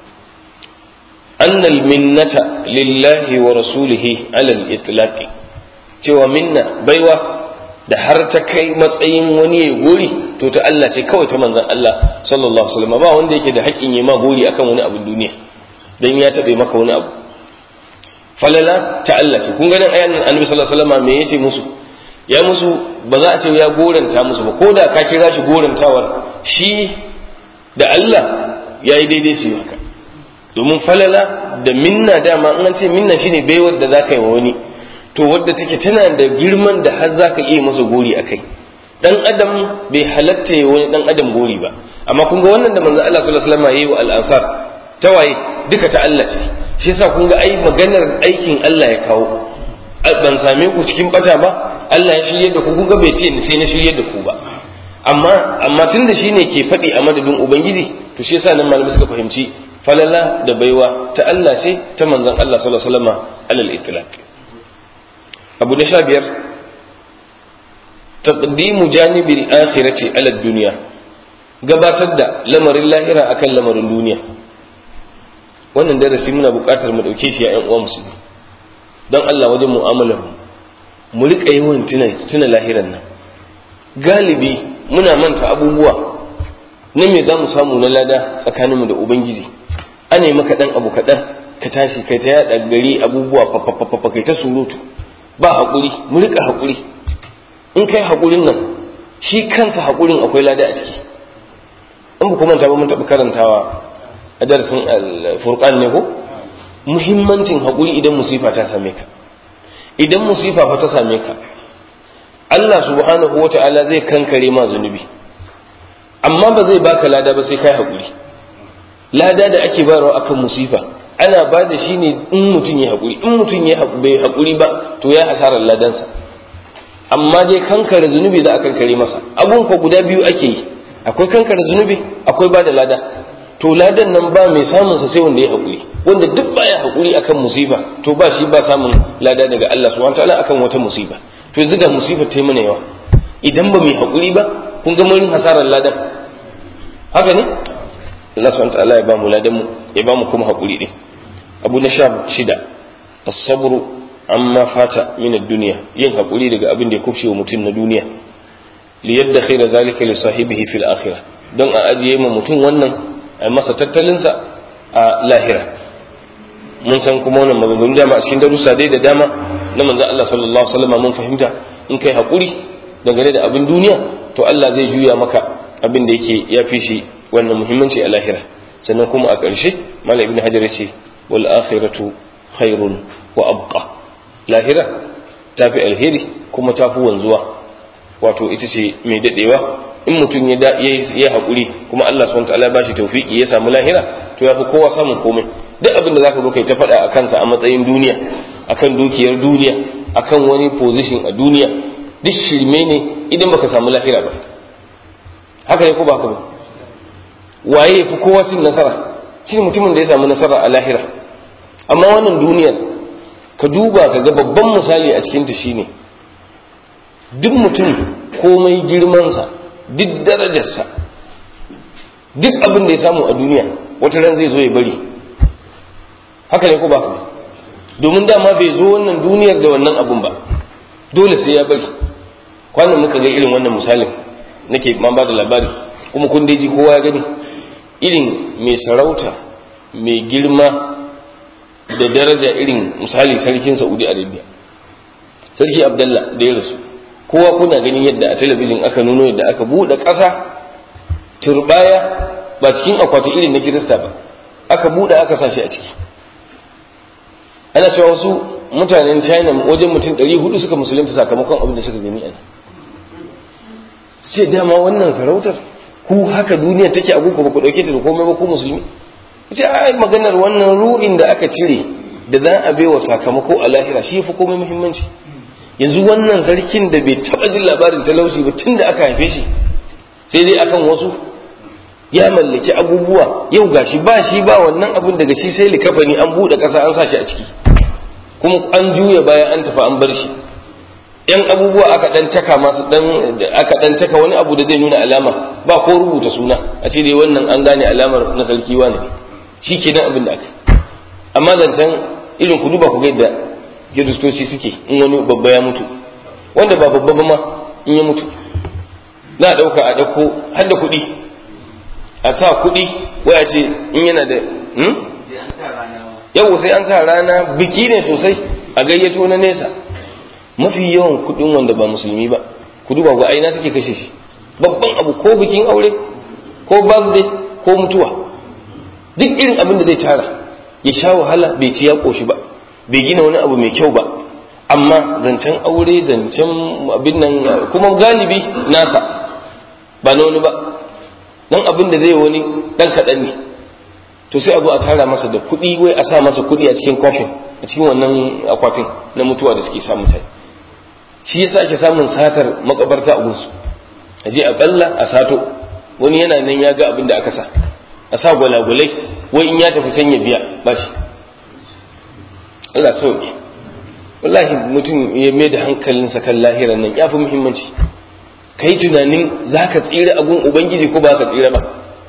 annal minnata lillahi wa rasulihi alal itlaqi cewa minna baiwa da har ta kai matsayin wani ya gori to ta Allah ce kawai ta manzon Allah sallallahu alaihi wasallam ba wanda yake da haƙƙin yi ma gori akan wani abin duniya dan ya taɓe maka wani abu falala ta Allah ce kun ganin ayan annabi sallallahu alaihi wasallam me yace musu ya musu ba za a ce ya goranta musu ba ko da ka kira shi gorantawar shi da Allah ya yi daidai su yi haka domin falala da minna dama an ce minna shine baiwar da za ka yi wa wani to wadda take tana da girman da har za ka iya masa gori a kai dan adam bai halatta ya wani dan adam gori ba amma kun ga wannan da manzo Allah sallallahu alaihi wasallam yayi wa al-ansar tawaye duka ta Allah ce shi yasa kun ga ai maganar aikin Allah ya kawo ban same ku cikin bata ba Allah ya shirye da ku kun ga bai ce sai na shirye da ku ba amma amma tunda shine ke faɗi a madadin ubangiji to shi yasa nan malamai suka fahimci falala da baiwa ta Allah ce ta manzon Allah sallallahu alaihi wasallam alal itlaq abu na sha biyar taqdimu janibil akhirati ala dunya gabatar da lamarin lahira akan lamarin duniya wannan darasi muna buƙatar mu dauke shi ya ƴan uwa musulmi don Allah wajen mu'amalar mu mu rika yawan tuna tuna lahiran nan galibi muna manta abubuwa na me za mu samu na lada tsakaninmu da ubangiji ana yi maka dan abu kaɗan ka tashi kai ta yada gari abubuwa fafafafa kai ta surutu ba haƙuri mu rika haƙuri in kai haƙurin nan shi kansa haƙurin akwai lada a ciki in ba kuma ba mun taɓa karantawa a darasin al-furqan ne ko muhimmancin haƙuri idan musifa ta same ka idan musifa fa ta same ka Allah subhanahu wa ta'ala zai kankare ma zunubi amma ba zai baka lada ba sai kai haƙuri lada da ake bayarwa akan musifa ana ba da shi ne in mutum ya haƙuri in mutum ya bai haƙuri ba to ya hasarar ladansa amma dai kankare zunubi za a kankare masa abun ko guda biyu ake yi akwai kankare zunubi akwai ba da lada to ladan nan ba mai samun sa sai wanda ya haƙuri wanda duk baya haƙuri akan musiba to ba shi ba samun lada daga Allah subhanahu wataala akan wata musiba to yanzu ga musibar ta yi mana yawa idan ba mai haƙuri ba kun ga mun hasarar ladan haka ne Allah subhanahu wataala ya ba mu ladan mu ya ba mu kuma haƙuri din abu na sha shida as-sabru amma fata min ad-dunya yin haƙuri daga abin da ya kufce wa mutum na duniya li yaddakhira zalika li sahibihi fil akhirah don a ajiye ma mutum wannan a masa tattalinsa a lahira mun san kuma wannan maganganu dama a cikin darussa dai da dama na manzon Allah sallallahu alaihi wasallam mun fahimta in kai hakuri dangane da abin duniya to Allah zai juya maka abin da yake ya fi shi wannan muhimmanci a lahira sannan kuma a ƙarshe malam ibn hajar ce wal akhiratu khairun wa abqa lahira tafi alheri kuma tafi wanzuwa wato ita ce mai dadewa in mutum ya ya haƙuri kuma Allah subhanahu wataala ba shi tawfiki ya samu lahira to ya fi kowa samun komai duk abin da zaka zo kai ta faɗa a kansa a matsayin duniya akan dukiyar duniya akan wani position a duniya duk shirme ne idan baka samu lahira ba haka ne ko ba haka ba waye ya fi kowa cin nasara shi mutumin da ya samu nasara a lahira amma wannan duniyar ka duba ka ga babban misali a cikinta shine duk mutum komai girmansa duk darajarsa duk abin da ya samu a duniya wata ran zai zo ya bari haka ne ko ba domin dama bai zo wannan duniyar da wannan abun ba dole sai ya bari kwanan muka ga irin wannan misalin nake ma ba da labari kuma kun ji kowa ya gani irin mai sarauta mai girma da daraja irin misali sarkin saudi arabia sarki abdallah da ya rasu kowa kuna ganin yadda a talabijin aka nuno yadda aka buɗe ƙasa turbaya ba cikin akwati irin na kirista ba aka buɗe aka sa shi a ciki ana cewa wasu mutanen china wajen mutum 400 suka musulunta sakamakon abin da suka gani a ce dama wannan sarautar ku haka duniya take a ba ku ɗauke ta da komai ba ku musulmi ce ai maganar wannan ru'in da aka cire da za a baiwa sakamako a lahira shi fi komai muhimmanci yanzu wannan sarkin da bai taba jin labarin talauci ba tun da aka haife shi sai dai akan wasu ya mallaki abubuwa yau gashi ba shi ba wannan abun daga shi sai likafani an buɗe ƙasa an sa shi a ciki kuma an juya baya an tafi an bar shi yan abubuwa aka dan caka masu dan aka dan caka wani abu da zai nuna alama ba ko rubuta suna a ce dai wannan an gane alamar na sarki wani shi ke nan abin da aka amma zancen irin ku duba ku ga yadda kiristoci suke in wani babba ya mutu wanda ba babba ba ma in ya mutu za a ɗauka a ɗauko har da kuɗi a sa kuɗi waya ce in yana da yau sai an sa rana biki ne sosai a gayyato na nesa mafi yawan kuɗin wanda ba musulmi ba ku duba ga aina suke kashe shi babban abu ko bikin aure ko birthday ko mutuwa duk irin abin da zai tara ya sha wahala bai ci ya ƙoshi ba bai gina wani abu mai kyau ba amma zancen aure zancen abin nan kuma galibi nasa ba na wani ba dan abin da zai wani dan kaɗan ne to sai a zo a tara masa da kuɗi wai a sa masa kuɗi a cikin kofin a cikin wannan akwatin na mutuwa da suke sa mutane shi yasa ake samun satar makabarta a gunsu a je a balla a sato wani yana nan ya ga abin da aka sa a sa gwalagwalai wai in ya tafi can ya biya ba shi Allah sauki wallahi mutum ya mai da hankalinsa kan lahiran nan ya fi muhimmanci ka yi tunanin za ka tsira abun ubangiji ko ba ka tsira ba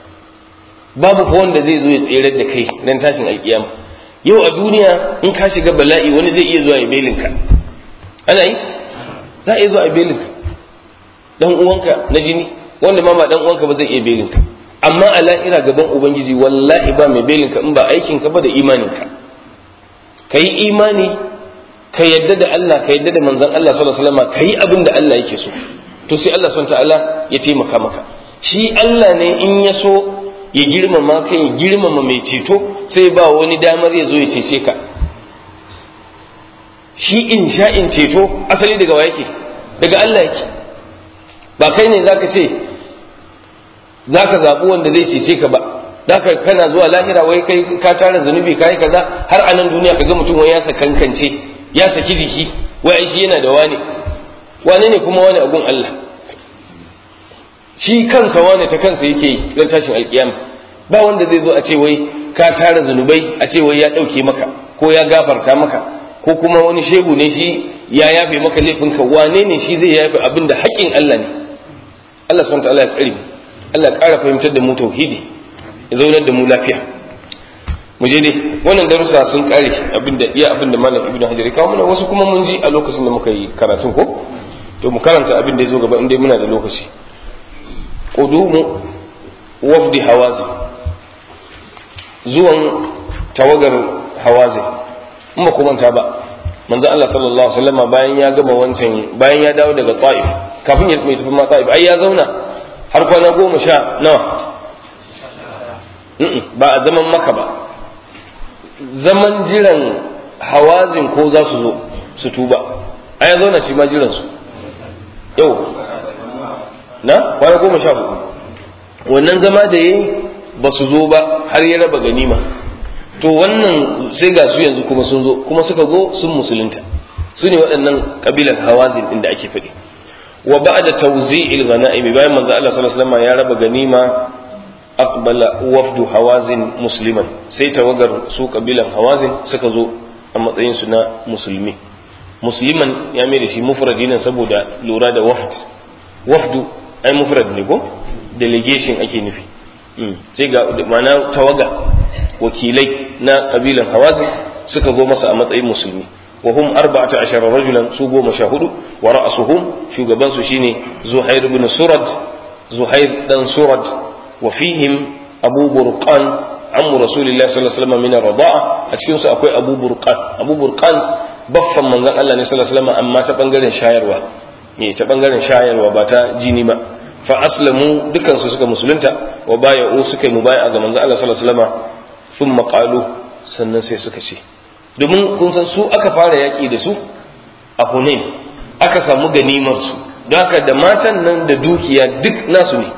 babu fa wanda zai zo ya tsirar da kai dan tashin alkiyama yau a duniya in ka shiga bala'i wani zai iya zuwa ya belinka ana yi za a iya zuwa a belinka dan uwanka na jini wanda ma ba dan uwanka ba zai iya belinka amma a lahira gaban ubangiji wallahi ba mai belinka in ba aikinka ba da imaninka ka yi imani ka yadda da Allah ka yadda da manzon Allah sallallahu alaihi wasallam ka yi abin da Allah yake so to sai Allah subhanahu ta'ala ya taimaka maka shi Allah ne in ya so ya girmama ka ya girmama mai ceto sai ba wani damar ya zo ya cece ka shi in sha'in ceto asali daga wa yake daga Allah yake ba kai ne zaka ce zaka zaɓi wanda zai cece ka ba zaka kana zuwa lahira wai kai ka tara zunubi kai kaza har a nan duniya kaga mutum wai ya sakankance ya saki jiki wai shi yana da wani wane ne kuma wani agun Allah shi kansa wane ta kansa yake yi don tashin alkiyama ba wanda zai zo a ce wai ka tara zunubai a ce wai ya ɗauke maka ko ya gafarta maka ko kuma wani shehu ne shi ya yafe maka laifinka wane ne shi zai yafe abin da haƙƙin Allah ne Allah subhanahu ta'ala ya tsare mu Allah ya ƙara fahimtar da mu tauhidi ya zaunar da mu lafiya mu je dai wannan darussa sun ƙare abin da iya abin da malam ibnu hajar ya kawo mana wasu kuma mun ji a lokacin da muka yi karatun ko to mu karanta abin da ya zo gaba in dai muna da lokaci qudumu wafdi hawazi zuwan tawagar hawazi in ba ku manta ba manzo Allah sallallahu alaihi wasallam bayan ya gama wancan bayan ya dawo daga Taif kafin ya mai tafi ma Taif ai ya zauna har kwana goma sha nawa ba a zaman maka ba zaman jiran hawazin ko za su zo su tuba ai ya zauna shi ma jiran su yau na kwana goma sha hudu wannan zama da yayi ba su zo ba har ya raba ganima to wannan sai ga su yanzu kuma sun zo kuma suka zo sun musulunta su ne waɗannan kabilar hawazin inda ake faɗi wa ba'da tawzi'il ghanaimi bayan manzo Allah sallallahu alaihi wasallam ya raba ganima aqbala wafdu hawazin musliman sai tawagar su kabilan hawazin suka zo a matsayin su na musulmi musliman ya mai da shi mufradi nan saboda lura da wafd wafdu ai mufrad ne ko delegation ake nufi sai ga ma'ana tawaga wakilai na kabilan hawazin suka zo masa a matsayin musulmi wa hum arba'ata ashara rajulan su goma sha hudu wa ra'asuhum shugaban su shine zuhair ibn surad zuhair dan surad wa fihim abu burqan ammu rasulillahi sallallahu alaihi wasallam min ar-rida'a a cikin su akwai abu burqan abu burqan baffan manzon Allah ne sallallahu alaihi wasallam amma ta bangaren shayarwa ne ta bangaren shayarwa ba ta jini ba fa aslamu dukan su suka musulunta wa baya'u suka yi mubai'a ga manzon Allah sallallahu alaihi wasallam thumma qalu sannan sai suka ce domin kun san su aka fara yaƙi da su a Hunain aka samu ganimar su don haka da matan nan da dukiya duk nasu ne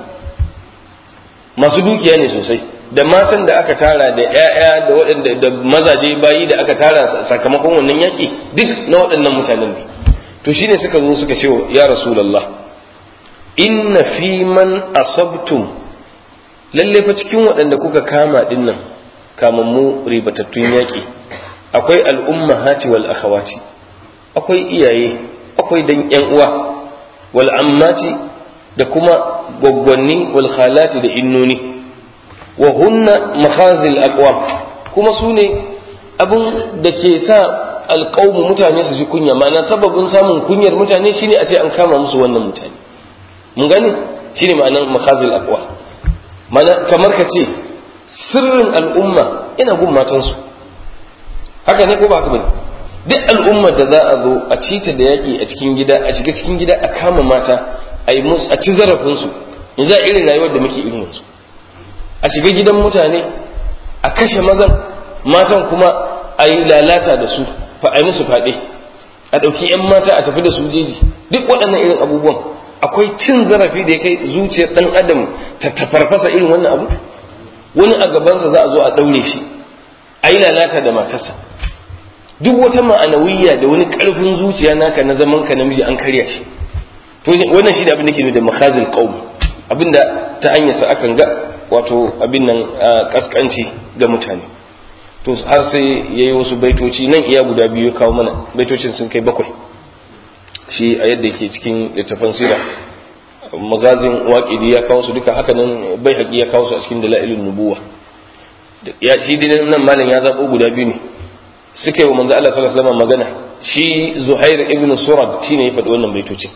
masu dukiya ne sosai da matan da aka tara da 'ya'ya da waɗanda da mazaje bayi da aka tara sakamakon wannan yaƙi duk na waɗannan mutanen ne to shine suka zo suka ce ya rasulullah inna fi man asabtum lalle fa cikin waɗanda kuka kama dinnan kamammu ribatattun yaƙi akwai al'ummahati wal akhawati akwai iyaye akwai dan yan uwa wal ammati da kuma gwaggwanni wal khalati da innoni wa hunna makhazil aqwam kuma su ne abin da ke sa alƙawmu mutane su ji kunya ma'ana sababin samun kunyar mutane shine a ce an kama musu wannan mutane mun gane shine ma'anar makhazil aqwa mana kamar ka ce sirrin al'umma ina gun matansu haka ne ko ba haka bane duk al'ummar da za a zo a cita da yaƙi a cikin gida a shiga cikin gida a kama mata a yi musu a ci zarafinsu yanzu a irin rayuwar da muke irin yanzu a shiga gidan mutane a kashe mazan matan kuma a yi lalata da su fa a yi musu faɗe a ɗauki 'yan mata a tafi da su jeji duk waɗannan irin abubuwan akwai cin zarafi da ya kai zuciyar ɗan adam ta tafarfasa irin wannan abu wani a gabansa za a zo a ɗaure shi a yi lalata da matarsa duk wata ma'anawiyya da wani ƙarfin zuciya naka na zaman ka namiji an karya shi to wannan shi da abin da ke da makhazil qaum abinda ta hanyar sa akan ga wato abin nan kaskanci ga mutane to har sai yayi wasu baitoci nan iya guda biyu kawo mana baitocin sun kai bakwai shi a yadda yake cikin littafin sira magazin waƙidi ya kawo su duka haka nan bai haƙi ya kawo su a cikin dala'ilin nubuwa ya shi dai nan malam ya zaɓo guda biyu ne suka yi wa manzo Allah sallallahu alaihi wasallam magana shi Zuhair ibn Surad shine ya faɗi wannan baitocin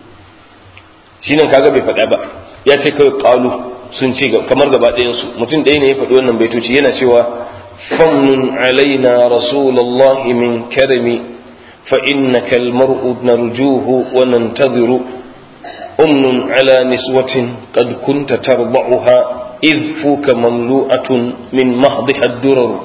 shi nan kaga bai faɗa ba ya ce kawai qalu sun ce kamar gaba ɗayan su mutum ɗaya ne ya faɗi wannan baitoci yana cewa فمن علينا رسول الله من كرم فإنك المرء نرجوه وننتظر أمن على نسوة قد كنت ترضعها إذ فوك مملوءة من محضها الدرر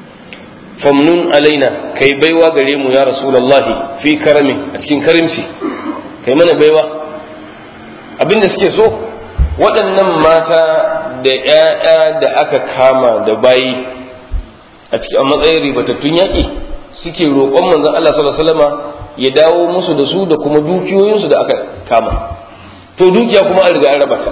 فمن علينا كي بيوا قريم يا رسول الله في كرم أتكين كرمتي كي من بيوا abin da suke so waɗannan mata da ‘ya'ya da aka kama da bayi a cikin a matsayin ribatattun yaƙi suke roƙon manzon Allah sallallahu alaihi wasallama ya dawo musu da su da kuma dukiyoyinsu da aka kama to dukiya kuma an riga an raba ta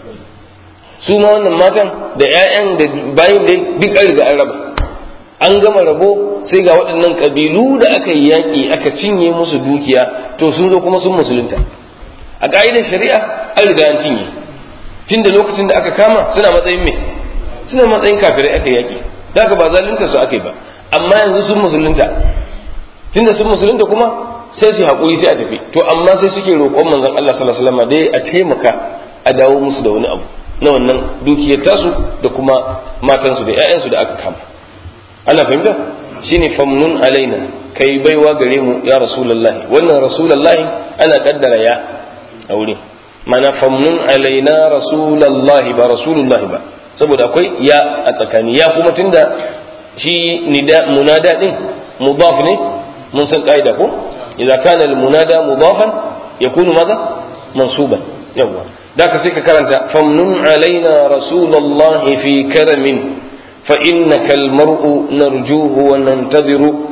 su ma wannan matan da 'ya'yan da bayin da duk an riga an raba an gama rabo sai ga waɗannan ƙabilu da aka yi yaƙi aka cinye musu dukiya to sun zo kuma sun musulunta a ƙa'idar shari'a an riga an cinye tun da lokacin da aka kama suna matsayin me suna matsayin kafirai aka yaƙi da ba zalunta su aka yi ba amma yanzu sun musulunta tun da sun musulunta kuma sai su haƙuri sai a tafi to amma sai suke roƙon manzon Allah sallallahu alaihi wasallam dai a taimaka a dawo musu da wani abu na wannan dukiyar tasu da kuma matansu da ƴaƴansu da aka kama ana fahimta shine famnun alaina kai baiwa gare mu ya rasulullahi wannan rasulullahi ana kaddara ya a wurin mana famnun alaina rasulullahi ba rasulullahi ba saboda akwai ya a tsakani ya kuma tunda shi nida munada din mudaf ne mun san kaida ko idza kana al munada mudafan yakunu madha mansuban yawa daka sai ka karanta famnun alaina rasulullahi fi karamin fa innaka al mar'u narjuhu wa nantadhiru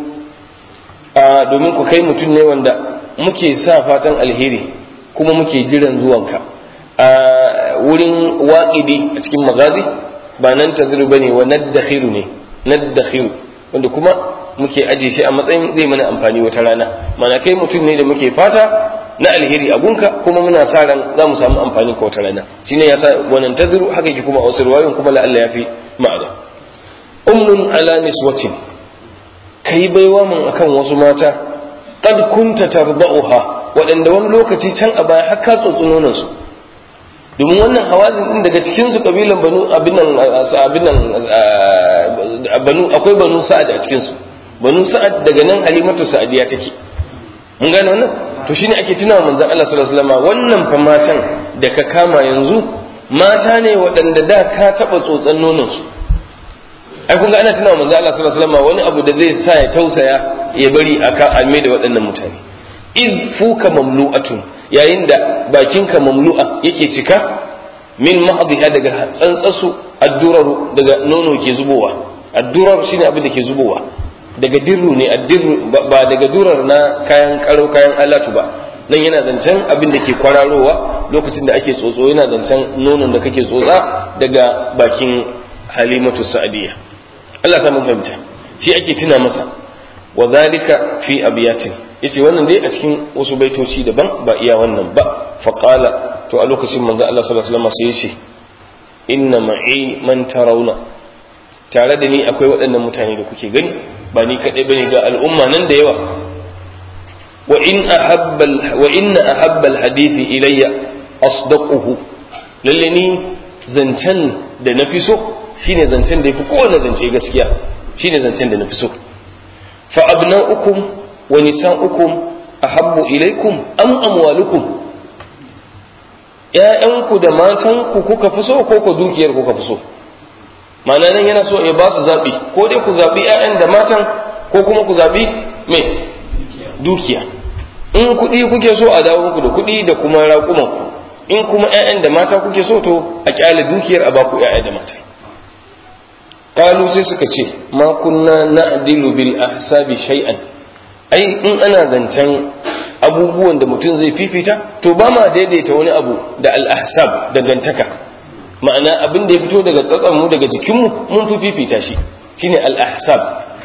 a domin ku kai mutum ne wanda muke sa fatan alheri kuma muke jiran zuwanka a wurin waƙidi a cikin magazi ba nan tadhiru bane wa naddakhiru ne naddakhiru wanda kuma muke aje shi a matsayin zai mana amfani wata rana mana kai mutum ne da muke fata na alheri a gunka kuma muna sa ran za mu samu amfani ka wata rana shine yasa wannan tadhiru haka yake kuma a wasu riwayoyin kuma la Allah yafi ma'ana ummun ala niswatin kai baiwa mun akan wasu mata qad kunta tarda'uha waɗanda wani lokaci can a baya har ka tsotsunonan su domin wannan hawazin din daga cikin su kabilan banu abin nan abin nan banu akwai banu sa'ad a cikin su banu sa'ad daga nan halimatu sa'adiya take mun gane wannan to shine ake tunawa manzon Allah sallallahu alaihi wasallam wannan fa matan da ka kama yanzu mata ne waɗanda da ka taɓa tsotsan nonon su ai kun ga ana tunawa manzon Allah sallallahu alaihi wasallam wani abu da zai sa ya tausaya ya bari aka alme da waɗannan mutane iz fuka mamlu'atun yayin da bakinka mamlu'a yake cika min mahdiha daga tsantsasu adduraru daga nono ke zubowa addurar shine abin da ke zubowa daga dirru ne addirru ba daga durar na kayan karo kayan alatu ba nan yana zancen abin da ke kwararowa lokacin da ake tsotso yana zancen nonon da kake tsotsa daga bakin halimatu sa'adiyya Allah ya samu fahimta shi ake tuna masa wa zalika fi abiyatin yace wannan dai a cikin wasu baitoci daban ba iya wannan ba faqala to a lokacin manzo Allah sallallahu alaihi wasallam sai yace inna ma'i man tarawna tare da ni akwai waɗannan mutane da kuke gani ba ni kaɗai bane ga al'umma nan da yawa wa in ahabba wa inna ahabba alhadithi ilayya asdaquhu lalle ni zancen da nafi so shine zancen da yafi kowanne zance gaskiya shine zancen da nafi so fa abna'ukum wa nisa'ukum ahabbu ilaykum am amwalukum ‘ya'yanku da matanku kuka fi so ko ku dukiyar kuka fi so ma'ana nan yana so ya ba su zaɓi ko dai ku zaɓi ‘ya'yan da matan ko kuma ku zaɓi mai dukiya in kuɗi kuke so a dawo muku da kuɗi da kuma raƙumanku in kuma ‘ya'yan da mata kuke so to a ƙyale dukiyar a baku ‘ya'ya da mata kalu sai suka ce ma kunna na'dilu bil ahsabi shay'an ai in ana zancen abubuwan da mutum zai fifita to ba ma daidaita wani abu da al-ahsab dangantaka ma'ana abin da ya fito daga tsatsan mu daga jikinmu mun fi fifita shi shine al-ahsab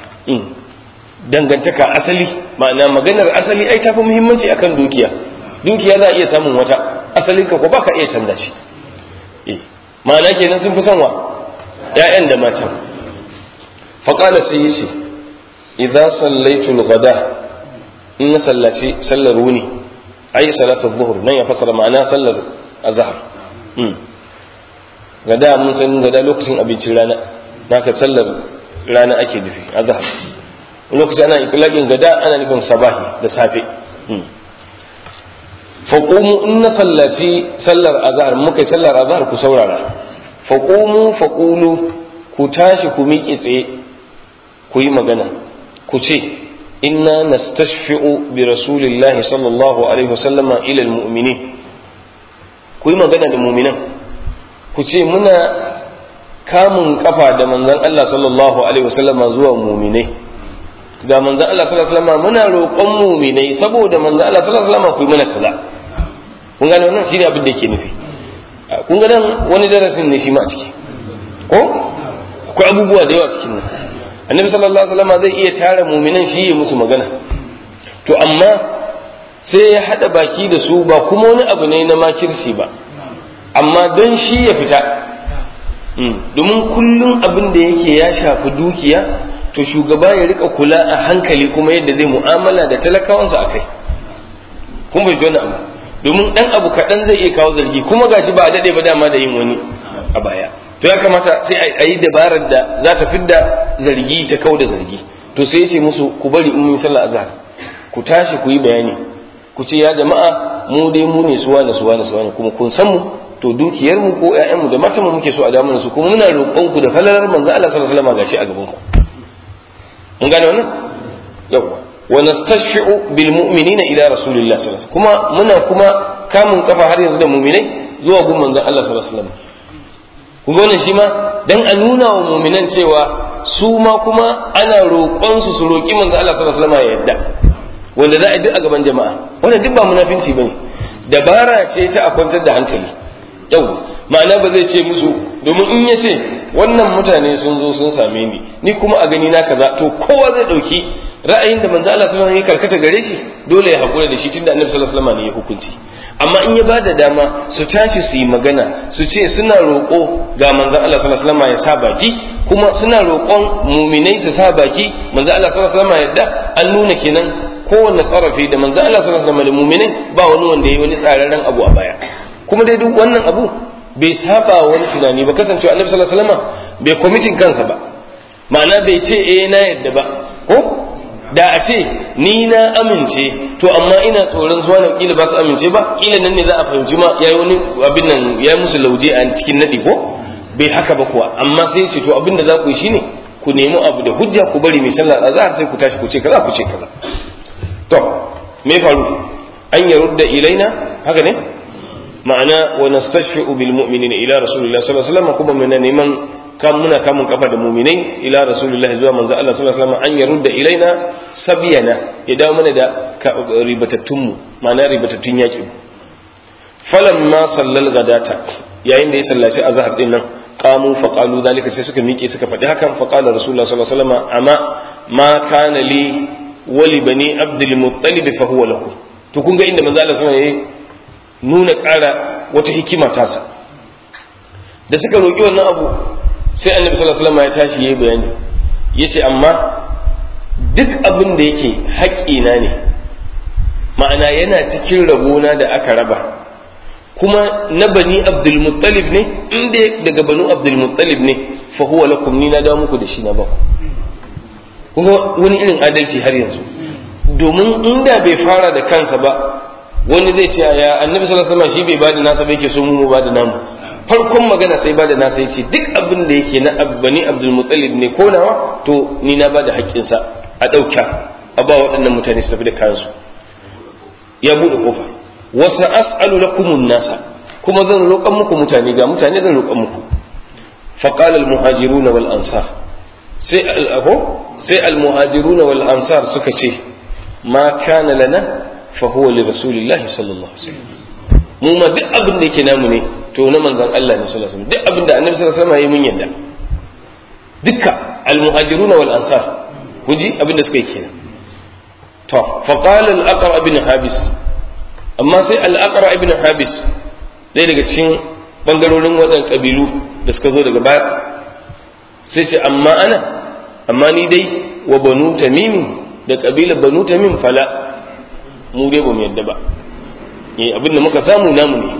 dangantaka asali ma'ana maganar asali ai tafi muhimmanci akan dukiya dukiya za a iya samun wata asalin ka ko baka iya canza shi ma'ana kenan sun fi son wa ƴaƴan da matan faqala sai yace idza sallaitu al-ghada in na sallaci sallar wuni ai salatu dhuhr nan ya fasara ma'ana sallar azhar gada mun san gada lokacin abincin rana naka sallar rana ake nufi azhar lokaci ana itlaqin gada ana nufin sabahi da safe faqumu in na sallaci sallar azhar muka yi sallar azhar ku saurara faqumu faqulu ku tashi ku miƙe tsaye ku yi magana ku ce inna nastashfi'u bi rasulillahi sallallahu alaihi wasallama ila almu'minin ku yi magana da mu'minan ku ce muna kamun kafa da manzon Allah sallallahu alaihi wasallama zuwa mu'minai ga manzon Allah sallallahu alaihi wasallama muna roƙon mu'minai saboda manzon Allah sallallahu alaihi wasallama ku yi mana kaza kun gane wannan shine abin da yake nufi kun ga nan wani darasin ne shi ma a ciki ko akwai abubuwa da yawa cikin nan annabi sallallahu alaihi wasallam zai iya tara muminan shi ya musu magana to amma sai ya hada baki da su ba kuma wani abu ne na makirci ba amma don shi ya fita domin kullum abin da yake ya shafi dukiya to shugaba ya rika kula a hankali kuma yadda zai mu'amala da talakawansa akai kun bai wani abu domin dan abu kaɗan zai iya kawo zargi kuma gashi ba a daɗe ba dama da yin wani a baya to ya kamata sai a yi dabarar da za ta fidda zargi ta kau da zargi to sai ya ce musu ku bari in mun sallah azhar ku tashi ku yi bayani ku ce ya jama'a mu dai mu ne suwa na suwa na suwa kuma kun san mu to dukiyar mu ko ƴaƴan mu da matan mu muke so a damu su kuma muna roƙon ku da falalar manzo Allah sallallahu alaihi wasallam gashi a gaban ku mun gane wannan yawa wa nastashfi'u bil mu'minina ila rasulillahi sallallahu alaihi wasallam kuma muna kuma kamun kafa har yanzu da mu'minai zuwa gun manzon Allah sallallahu alaihi wasallam kun ga wannan shi ma dan a nuna wa mu'minan cewa su ma kuma ana roƙon su su roƙi manzon Allah sallallahu alaihi wasallam ya yadda wanda za a yi duk a gaban jama'a wannan duk ba munafinci bane dabara ce ta a kwantar da hankali yau ma'ana ba zai ce musu domin in ya ce wannan mutane sun zo sun same ni ni kuma a gani na kaza to kowa zai dauki ra'ayin da manzo Allah sallallahu alaihi wasallam ya karkata gare shi dole ya hakura da shi tunda annabi sallallahu alaihi wasallam ne ya hukunci amma in ya bada dama su tashi su yi magana su ce suna roƙo ga manzon Allah sallallahu alaihi wasallam ya sa baki kuma suna roƙon muminai su sa baki manzon Allah sallallahu alaihi wasallam yadda an nuna kenan kowanne tsarafi da manzon Allah sallallahu alaihi wasallam da muminai ba wani wanda yayi wani tsararren abu a baya kuma dai duk wannan abu bai saba wani tunani ba kasancewa annabi sallallahu alaihi wasallam bai kwamitin kansa ba ma'ana bai ce eh na yadda ba ko da a ce ni na amince to amma ina tsoron su wani kila ba su amince ba kila nan ne za a fahimci ma yayi wani abin nan ya musu lauje a cikin nadi ko bai haka ba kuwa amma sai ce to abin da za ku yi shine ku nemi abu da hujja ku bari mai sallar azhar sai ku tashi ku ce kaza ku ce kaza to me faru an yarudda ilaina haka ne ma'ana wa nastashfi'u bil mu'minina ila rasulillahi sallallahu alaihi wasallam kuma muna neman kan muna kamun kafa da muminai ila rasulullahi zuwa manzo Allah sallallahu alaihi wasallam an yarudda ilaina sabiyana ya dawo mana da ribatattun mu ma'ana ribatattun yaki falan ma sallal gadata yayin da ya sallaci azhar din nan qamu fa qalu zalika sai suka miƙe suka faɗi hakan fa qala rasulullahi sallallahu alaihi wasallam amma ma kana li wali bani abdul muttalib fa huwa lakum to kun ga inda manzo Allah sallallahu alaihi wasallam nuna ƙara wata hikima tasa da suka roƙi wannan abu sai annabi sallallahu alaihi wasallam ya tashi yayi bayani yace amma duk abin da yake haƙƙina ne ma'ana yana cikin rabona da aka raba kuma na bani abdul muttalib ne inda daga banu abdul muttalib ne fa huwa lakum ni na dawo muku da shi na baku kuma wani irin adalci har yanzu domin inda bai fara da kansa ba wani zai ce ya annabi sallallahu alaihi wasallam shi bai bada nasa ba yake so mu bada namu farkon magana sai bada nasa yace duk abin da yake na bani abdul muttalib ne ko nawa to ni na bada haƙƙin sa a dauka a ba waɗannan mutane su tafi da kansu ya bude kofa wasu as'alu lakum nasa kuma zan roƙan muku mutane ga mutane zan roƙan muku faqala al muhajiruna wal ansar sai al sai al muhajiruna wal ansar suka ce ma kana lana fa huwa li rasulillahi sallallahu alaihi wasallam mu ma duk abin da yake namu ne to na manzon Allah ne sallallahu alaihi wasallam duk abin da annabi sallallahu alaihi wasallam yayi mun yadda dukka almuhajiruna wal ansar kun ji abin da suka yi kenan to fa qala al aqra ibn habis amma sai al aqra ibn habis ɗaya daga cikin bangarorin waɗannan kabilu da suka zo daga baya sai ce amma ana amma ni dai wa banu tamim da kabilar banu tamim fala mu dai ba mu yadda ba eh abin da muka samu namu ne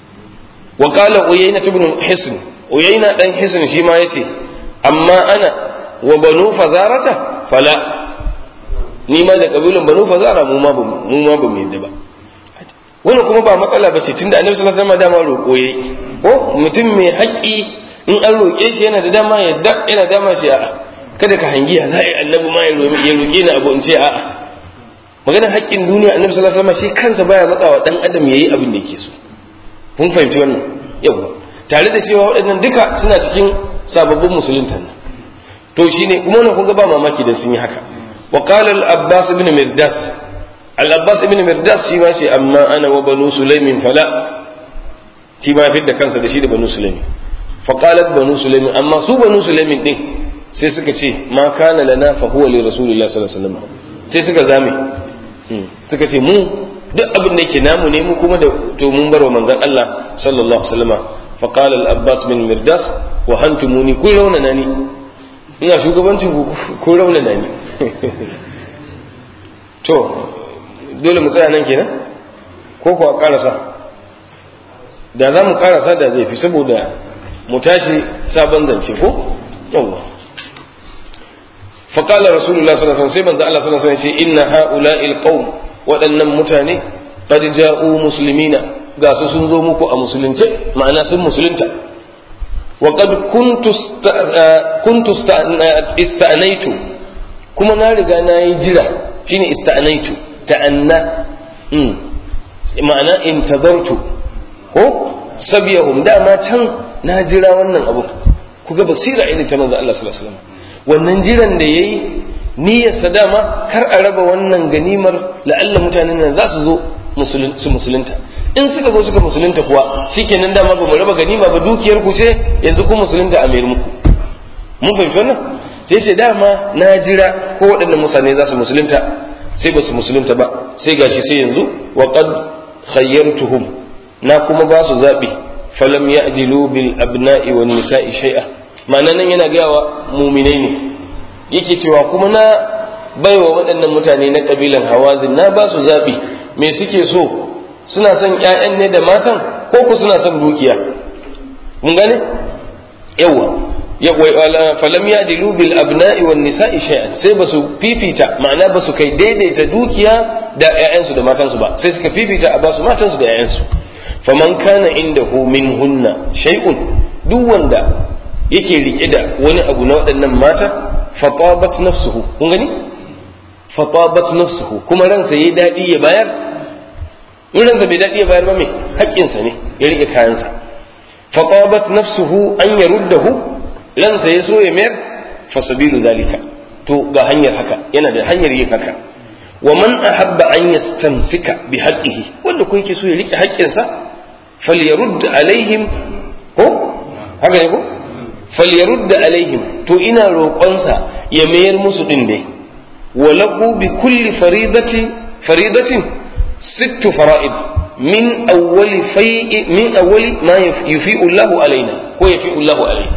wa qala uyayna ibn hisn uyayna dan hisn shi ma yace amma ana wa banu fazarata fala ni ma da kabilan banu fazara mu ma mu ma ba mu yadda ba wannan kuma ba matsala ba ce tunda annabi sallallahu alaihi wasallam dama roƙo yayi ko mutum mai haƙƙi in an roƙe shi yana da dama yadda yana dama shi a'a kada ka hangiya za a yi annabi ma ya roƙe ni abu in ce a'a maganar haƙƙin duniya annabi sallallahu alaihi wasallam shi kansa baya matsawa dan adam yayi abin da yake so kun fahimci wannan yawa tare da cewa waɗannan duka suna cikin sababbin musuluntan nan to shine kuma wannan kun ga ba mamaki da sun yi haka wa qala al abbas ibn mirdas al abbas ibn mirdas shi ma ce amma ana wa banu sulaimin fala shi ma fitta kansa da shi da banu sulaimin fa qalat banu sulaimin amma su banu sulaimin din sai suka ce ma kana lana fa huwa li rasulillahi sallallahu alaihi wasallam sai suka zame suka ce mu duk abin da yake namu ne mu kuma da to mun bar wa manzon Allah sallallahu alaihi wasallam fa qala al-abbas bin mirdas wa hantumuni kun raunana ni ina shugabancin ku kun raunana ni to dole mu tsaya nan kenan ko kuwa karasa da za mu karasa da zai fi saboda mu tashi sabon zance ko yawwa فقال رسول الله صلى الله عليه وسلم سيبن الله صلى الله عليه وسلم إن هؤلاء القوم waɗannan mutane qad ja'u muslimina ga su sun zo muku a musulunce ma'ana sun musulunta wa qad kuntu kuntu ista'naitu kuma na riga na yi jira shine ista'naitu ta'anna ma'ana intazartu ko sabiyahum dama can na jira wannan abu kuga basira irin ta manzo Allah sallallahu alaihi wasallam wannan jiran da yayi niyyarsa dama kar a raba wannan ganimar la'alla mutanen nan za su zo su musulunta in suka zo suka musulunta kuwa shikenan dama ba mu raba ganima ba dukiyar ku ce yanzu ku musulunta a mayar muku mun fahimci wannan sai ce dama na jira ko waɗannan mutane za su musulunta sai ba su musulunta ba sai gashi sai yanzu wa qad khayyartuhum na kuma ba su zabi falam ya'dilu bil abna'i wan nisa'i shay'a ma'ana nan yana gaya wa muminai ne yake cewa kuma na baiwa waɗannan mutane na ƙabilan hawazin na ba su zaɓi me suke so suna son ‘ya'yan ne da matan ko ku suna son dukiya mun gane yawa falam ya dilu bil abna'i wan nisa'i shay'an sai ba su fifita ma'ana ba su kai daidaita dukiya da ‘ya'yansu da matansu ba sai suka fifita a ba su matansu da ‘ya'yansu faman kana indahu minhunna shay'un duk wanda yake rike da wani abu na waɗannan mata fatabat nafsuhu kun gani fatabat nafsuhu kuma ransa yayi dadi ya bayar in ransa bai dadi ya bayar ba me haƙƙinsa ne ya rike kayansa fatabat nafsuhu an yaruddahu ransa ya so ya mayar fa sabilu zalika to ga hanyar haka yana da hanyar yin haka wa man ahabba an yastamsika bi haqqihi wanda ko yake so ya rike haƙƙinsa falyarudd alaihim ko haka ne ko falyarudda alaihim to ina roƙonsa ya mayar musu din dai walahu bi kulli faridati faridatin sittu fara'id min awwali fai'i min awwali ma yufi'u Allahu alaina ko yafi'u Allahu alaina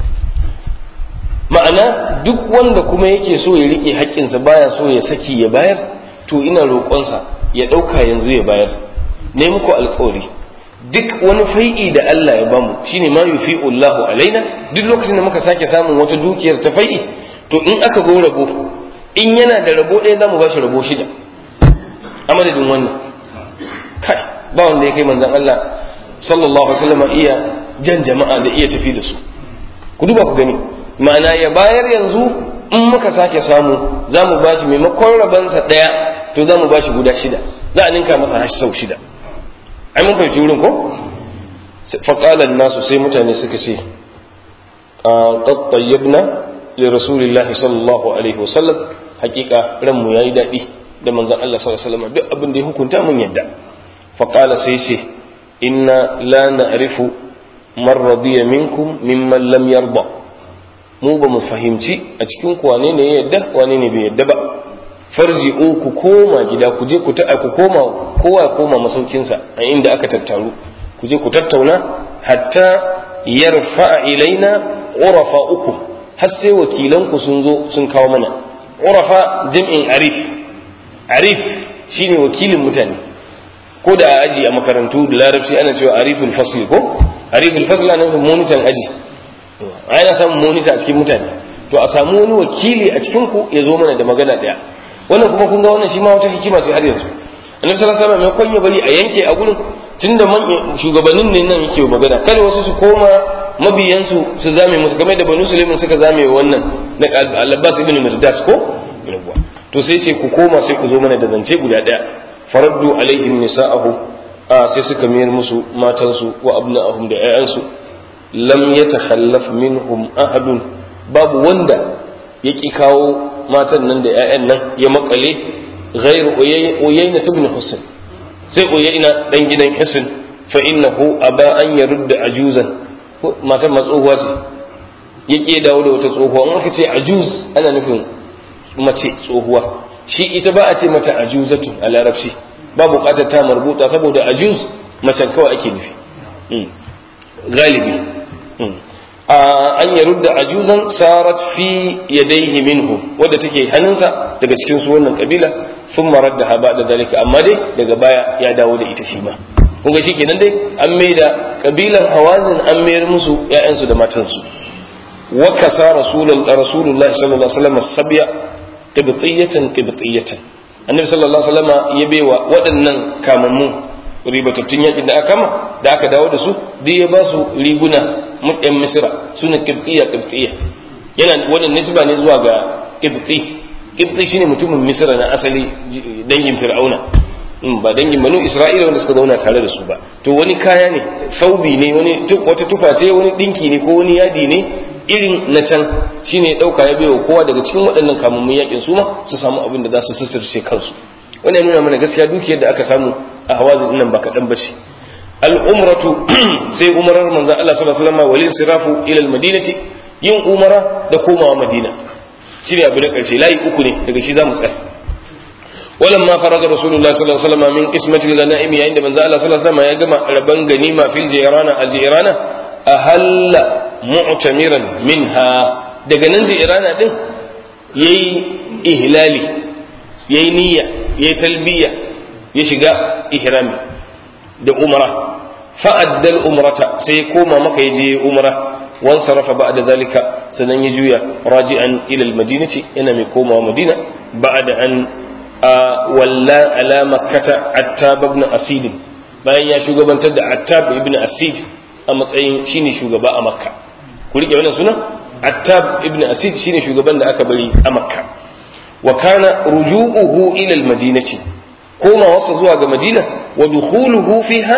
ma'ana duk wanda kuma yake so ya rike haƙƙinsa baya so ya saki ya bayar to ina roƙonsa ya ɗauka yanzu ya bayar ne muku alƙawari duk wani fai'i da Allah ya bamu shine ma yufi'u Allahu alaina duk lokacin da muka sake samun wata dukiyar ta fai'i to in aka go rabo in yana da rabo ɗaya zamu bashi rabo shida a madadin wannan kai ba wanda ya kai manzon Allah sallallahu alaihi wasallam iya jan jama'a da iya tafi da su ku duba ku gani ma'ana ya bayar yanzu in muka sake samu za mu bashi maimakon rabansa ɗaya to za mu bashi guda shida za a ninka masa hashi sau shida ai mun fahimci wurin ko faƙalan nasu sai mutane suka ce qad tayyibna li rasulillahi sallallahu alaihi wasallam hakika ranmu yayi daɗi da manzon Allah sallallahu alaihi wasallam duk abin da ya hukunta mun yadda faqala sai ce inna la na'rifu man radiya minkum mimman lam yarda mu ba mu fahimci a cikin ku wane ne ya yadda wane ne bai yadda ba farji'u ku koma gida ku je ku ta ku koma kowa ya koma masaukinsa a inda aka tattaru ku je ku tattauna hatta yarfa ilaina urafa uku har sai wakilan ku sun zo sun kawo mana urafa jam'in arif arif shine wakilin mutane ko da aji a makarantu da larabci ana cewa ariful fasl ko ariful fasl ana nufin monitan aji ana samun monita a cikin mutane to a samu wani wakili a cikin ku ya zo mana da magana daya wannan kuma kun ga wannan shi ma wata hikima ce har yanzu annabi sallallahu alaihi wasallam ya bari a yanke a gurin tunda man shugabannin ne nan yake magana kada wasu su koma mabiyansu su zame musu game da banu sulaiman suka zame wannan na al-abbas ibn mirdas ko to sai ce ku koma sai ku zo mana da zance guda daya faraddu alaihim nisa'ahu a sai suka mayar musu matansu wa abna'ahum da 'ya'yansu lam yatakhallaf minhum ahadun babu wanda ya ki kawo matan nan da 'ya'yan nan ya makale ghairu uyayna ibn husn sai uyayna dan gidan husn fa innahu aba an yarudda ajuzan matan matsohuwa ce ya ki dawo da wata tsohuwa in aka ce ajuz ana nufin mace tsohuwa shi ita ba a ce mata ajuzatu a larabci ba bukatar ta marbuta saboda ajuz macen kawai ake nufi galibi an ya rudda ajuzan sarat fi yadaihi minhu wadda take hannunsa daga cikin su wannan kabila sun marar da haba da dalika amma dai daga baya ya dawo da ita shi ma kun ga kenan dai an mai da kabilan hawazin an mayar musu ƴaƴansu da matansu wa kasa rasulullahi sallallahu alaihi wasallam sabya qibtiyatan qibtiyatan annabi sallallahu alaihi wasallam ya baiwa waɗannan kamammu ribatattun yakin da aka kama da aka dawo da su duk ya ba su riguna mutyan misira suna qibtiya qibtiya yana wannan nisba ne zuwa ga qibti qibti shine mutumin misira na asali dangin fir'auna ba dangin banu isra'ila wanda suka zauna tare da su ba to wani kaya ne saubi ne wani wata tufa ce wani dinki ne ko wani yadi ne irin na can shine dauka ya baiwa kowa daga cikin waɗannan kamammun yakin su ma su samu abin da za su sussirce kansu wannan nuna mana gaskiya dukiyar da aka samu a hawazin nan ba kaɗan ba ce al'umratu sai umarar manzan Allah sallallahu alaihi wasallam walin sirafu ila almadinati yin umara da komawa madina shine abu na karshe layi uku ne daga shi zamu tsaya ولما فرغ رسول الله صلى الله عليه وسلم من قسمة الغنائم عند من الله صلى الله عليه وسلم يجمع ربان غنيمة في الجيرانة الجيرانة أهل معتمرا منها daga nan jirana din yayi ihlali yayi niyya yayi talbiya ya shiga ihrami da umra fa'addal umrata sai ya koma maka ya je umra wan sarafa ba'da zalika sannan ya juya raji'an ila al-madinati yana mai komawa madina ba'da an walla ala makkata attab ibn asid bayan ya shugabantar da attab ibn asid a matsayin shine shugaba a makka ku rike wannan sunan attab ibn asid shine shugaban da aka bari a makka wa kana ruju'uhu ila al-madinati koma wasa zuwa ga madina wa dukhuluhu fiha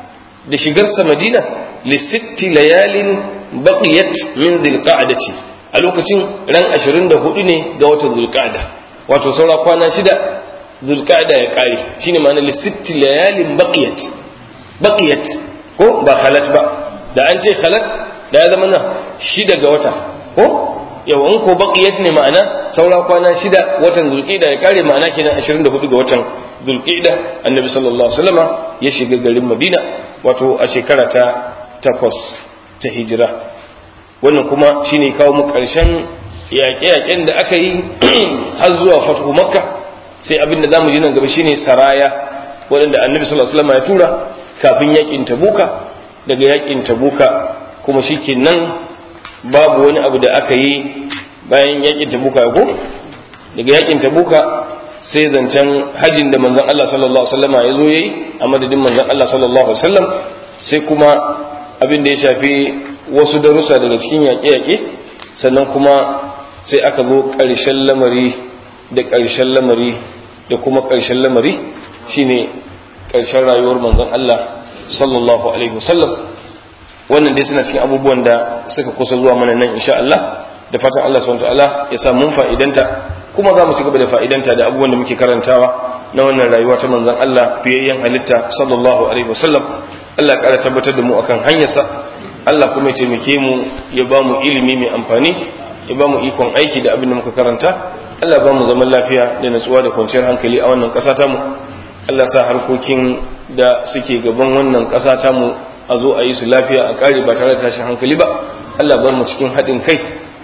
da shigarsa madina li sitti layalin baqiyat min dhilqa'dati a lokacin ran 24 ne ga watan dhulqa'da wato saura kwana shida dhulqa'da ya kare shine ma'ana li sitti layalin baqiyat baqiyat ko ba khalat ba da an ce khalat da ya zama na shida ga wata ko yau in ko baqiyat ne ma'ana saura kwana shida watan dhulqa'da ya kare ma'ana kenan 24 ga watan dhulqa'da annabi sallallahu alaihi wasallama ya shiga garin madina wato a shekara ta takwas ta hijira wannan kuma shine kawo mu ƙarshen yaƙe-yaƙen da aka yi har zuwa fatu makka sai abin da zamu ji nan gaba shine saraya waɗanda annabi sallallahu alaihi wasallam ya tura kafin yaƙin tabuka daga yaƙin tabuka kuma shikenan babu wani abu da aka yi bayan yaƙin tabuka ko daga yaƙin tabuka sai zancen hajin da manzon Allah sallallahu alaihi wasallam ya zo yayi a madadin manzon Allah sallallahu alaihi wasallam sai kuma abin da ya shafi wasu darussa daga cikin yaƙe-yaƙe sannan kuma sai aka zo ƙarshen lamari da ƙarshen lamari da kuma ƙarshen lamari shine ƙarshen rayuwar manzon Allah sallallahu alaihi wasallam wannan dai suna cikin abubuwan da suka kusa zuwa mana nan insha Allah da fatan Allah subhanahu wa ta'ala ya sa mun fa'idanta kuma za mu ci gaba da fa'idanta da abubuwan da muke karantawa na wannan rayuwa ta manzon Allah fiyayyen halitta sallallahu alaihi wasallam Allah ya ƙara tabbatar da mu akan hanyarsa Allah kuma ya taimake mu ya ba mu ilimi mai amfani ya ba mu ikon aiki da abin da muka karanta Allah ya ba mu zaman lafiya da natsuwa da kwanciyar hankali a wannan ƙasa tamu Allah sa harkokin da suke gaban wannan ƙasa tamu a zo a yi su lafiya a ƙare ba tare da tashin hankali ba Allah bar mu cikin haɗin kai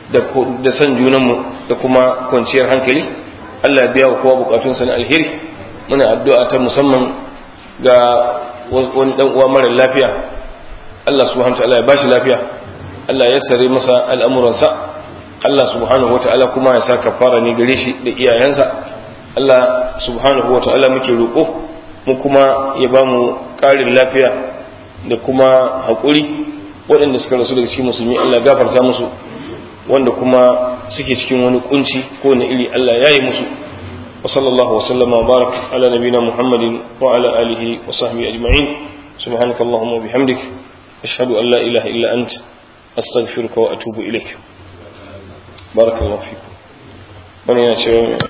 da san junanmu da kuma kwanciyar hankali Allah ya biya wa kowa bukatunsa na alheri muna addu'a ta musamman ga wani dan uwa mara lafiya Allah subhanahu wa ta'ala ya bashi lafiya Allah ya sare masa al'amuransa Allah subhanahu wata'ala kuma ya sa kafara ne gare shi da iyayensa Allah subhanahu wata'ala muke roƙo mu kuma ya ba mu ƙarin lafiya da kuma haƙuri waɗanda suka rasu daga cikin musulmi Allah gafarta musu wanda kuma suke cikin wani kunci ko na iri Allah ya yi musu wa sallallahu wa sallama wa barak ala nabina muhammadin wa ala alihi wa sahbihi ajma'in subhanaka allahumma wa bihamdik ashhadu an la ilaha illa ant astaghfiruka wa atubu ilaik barakallahu fikum wani yana cewa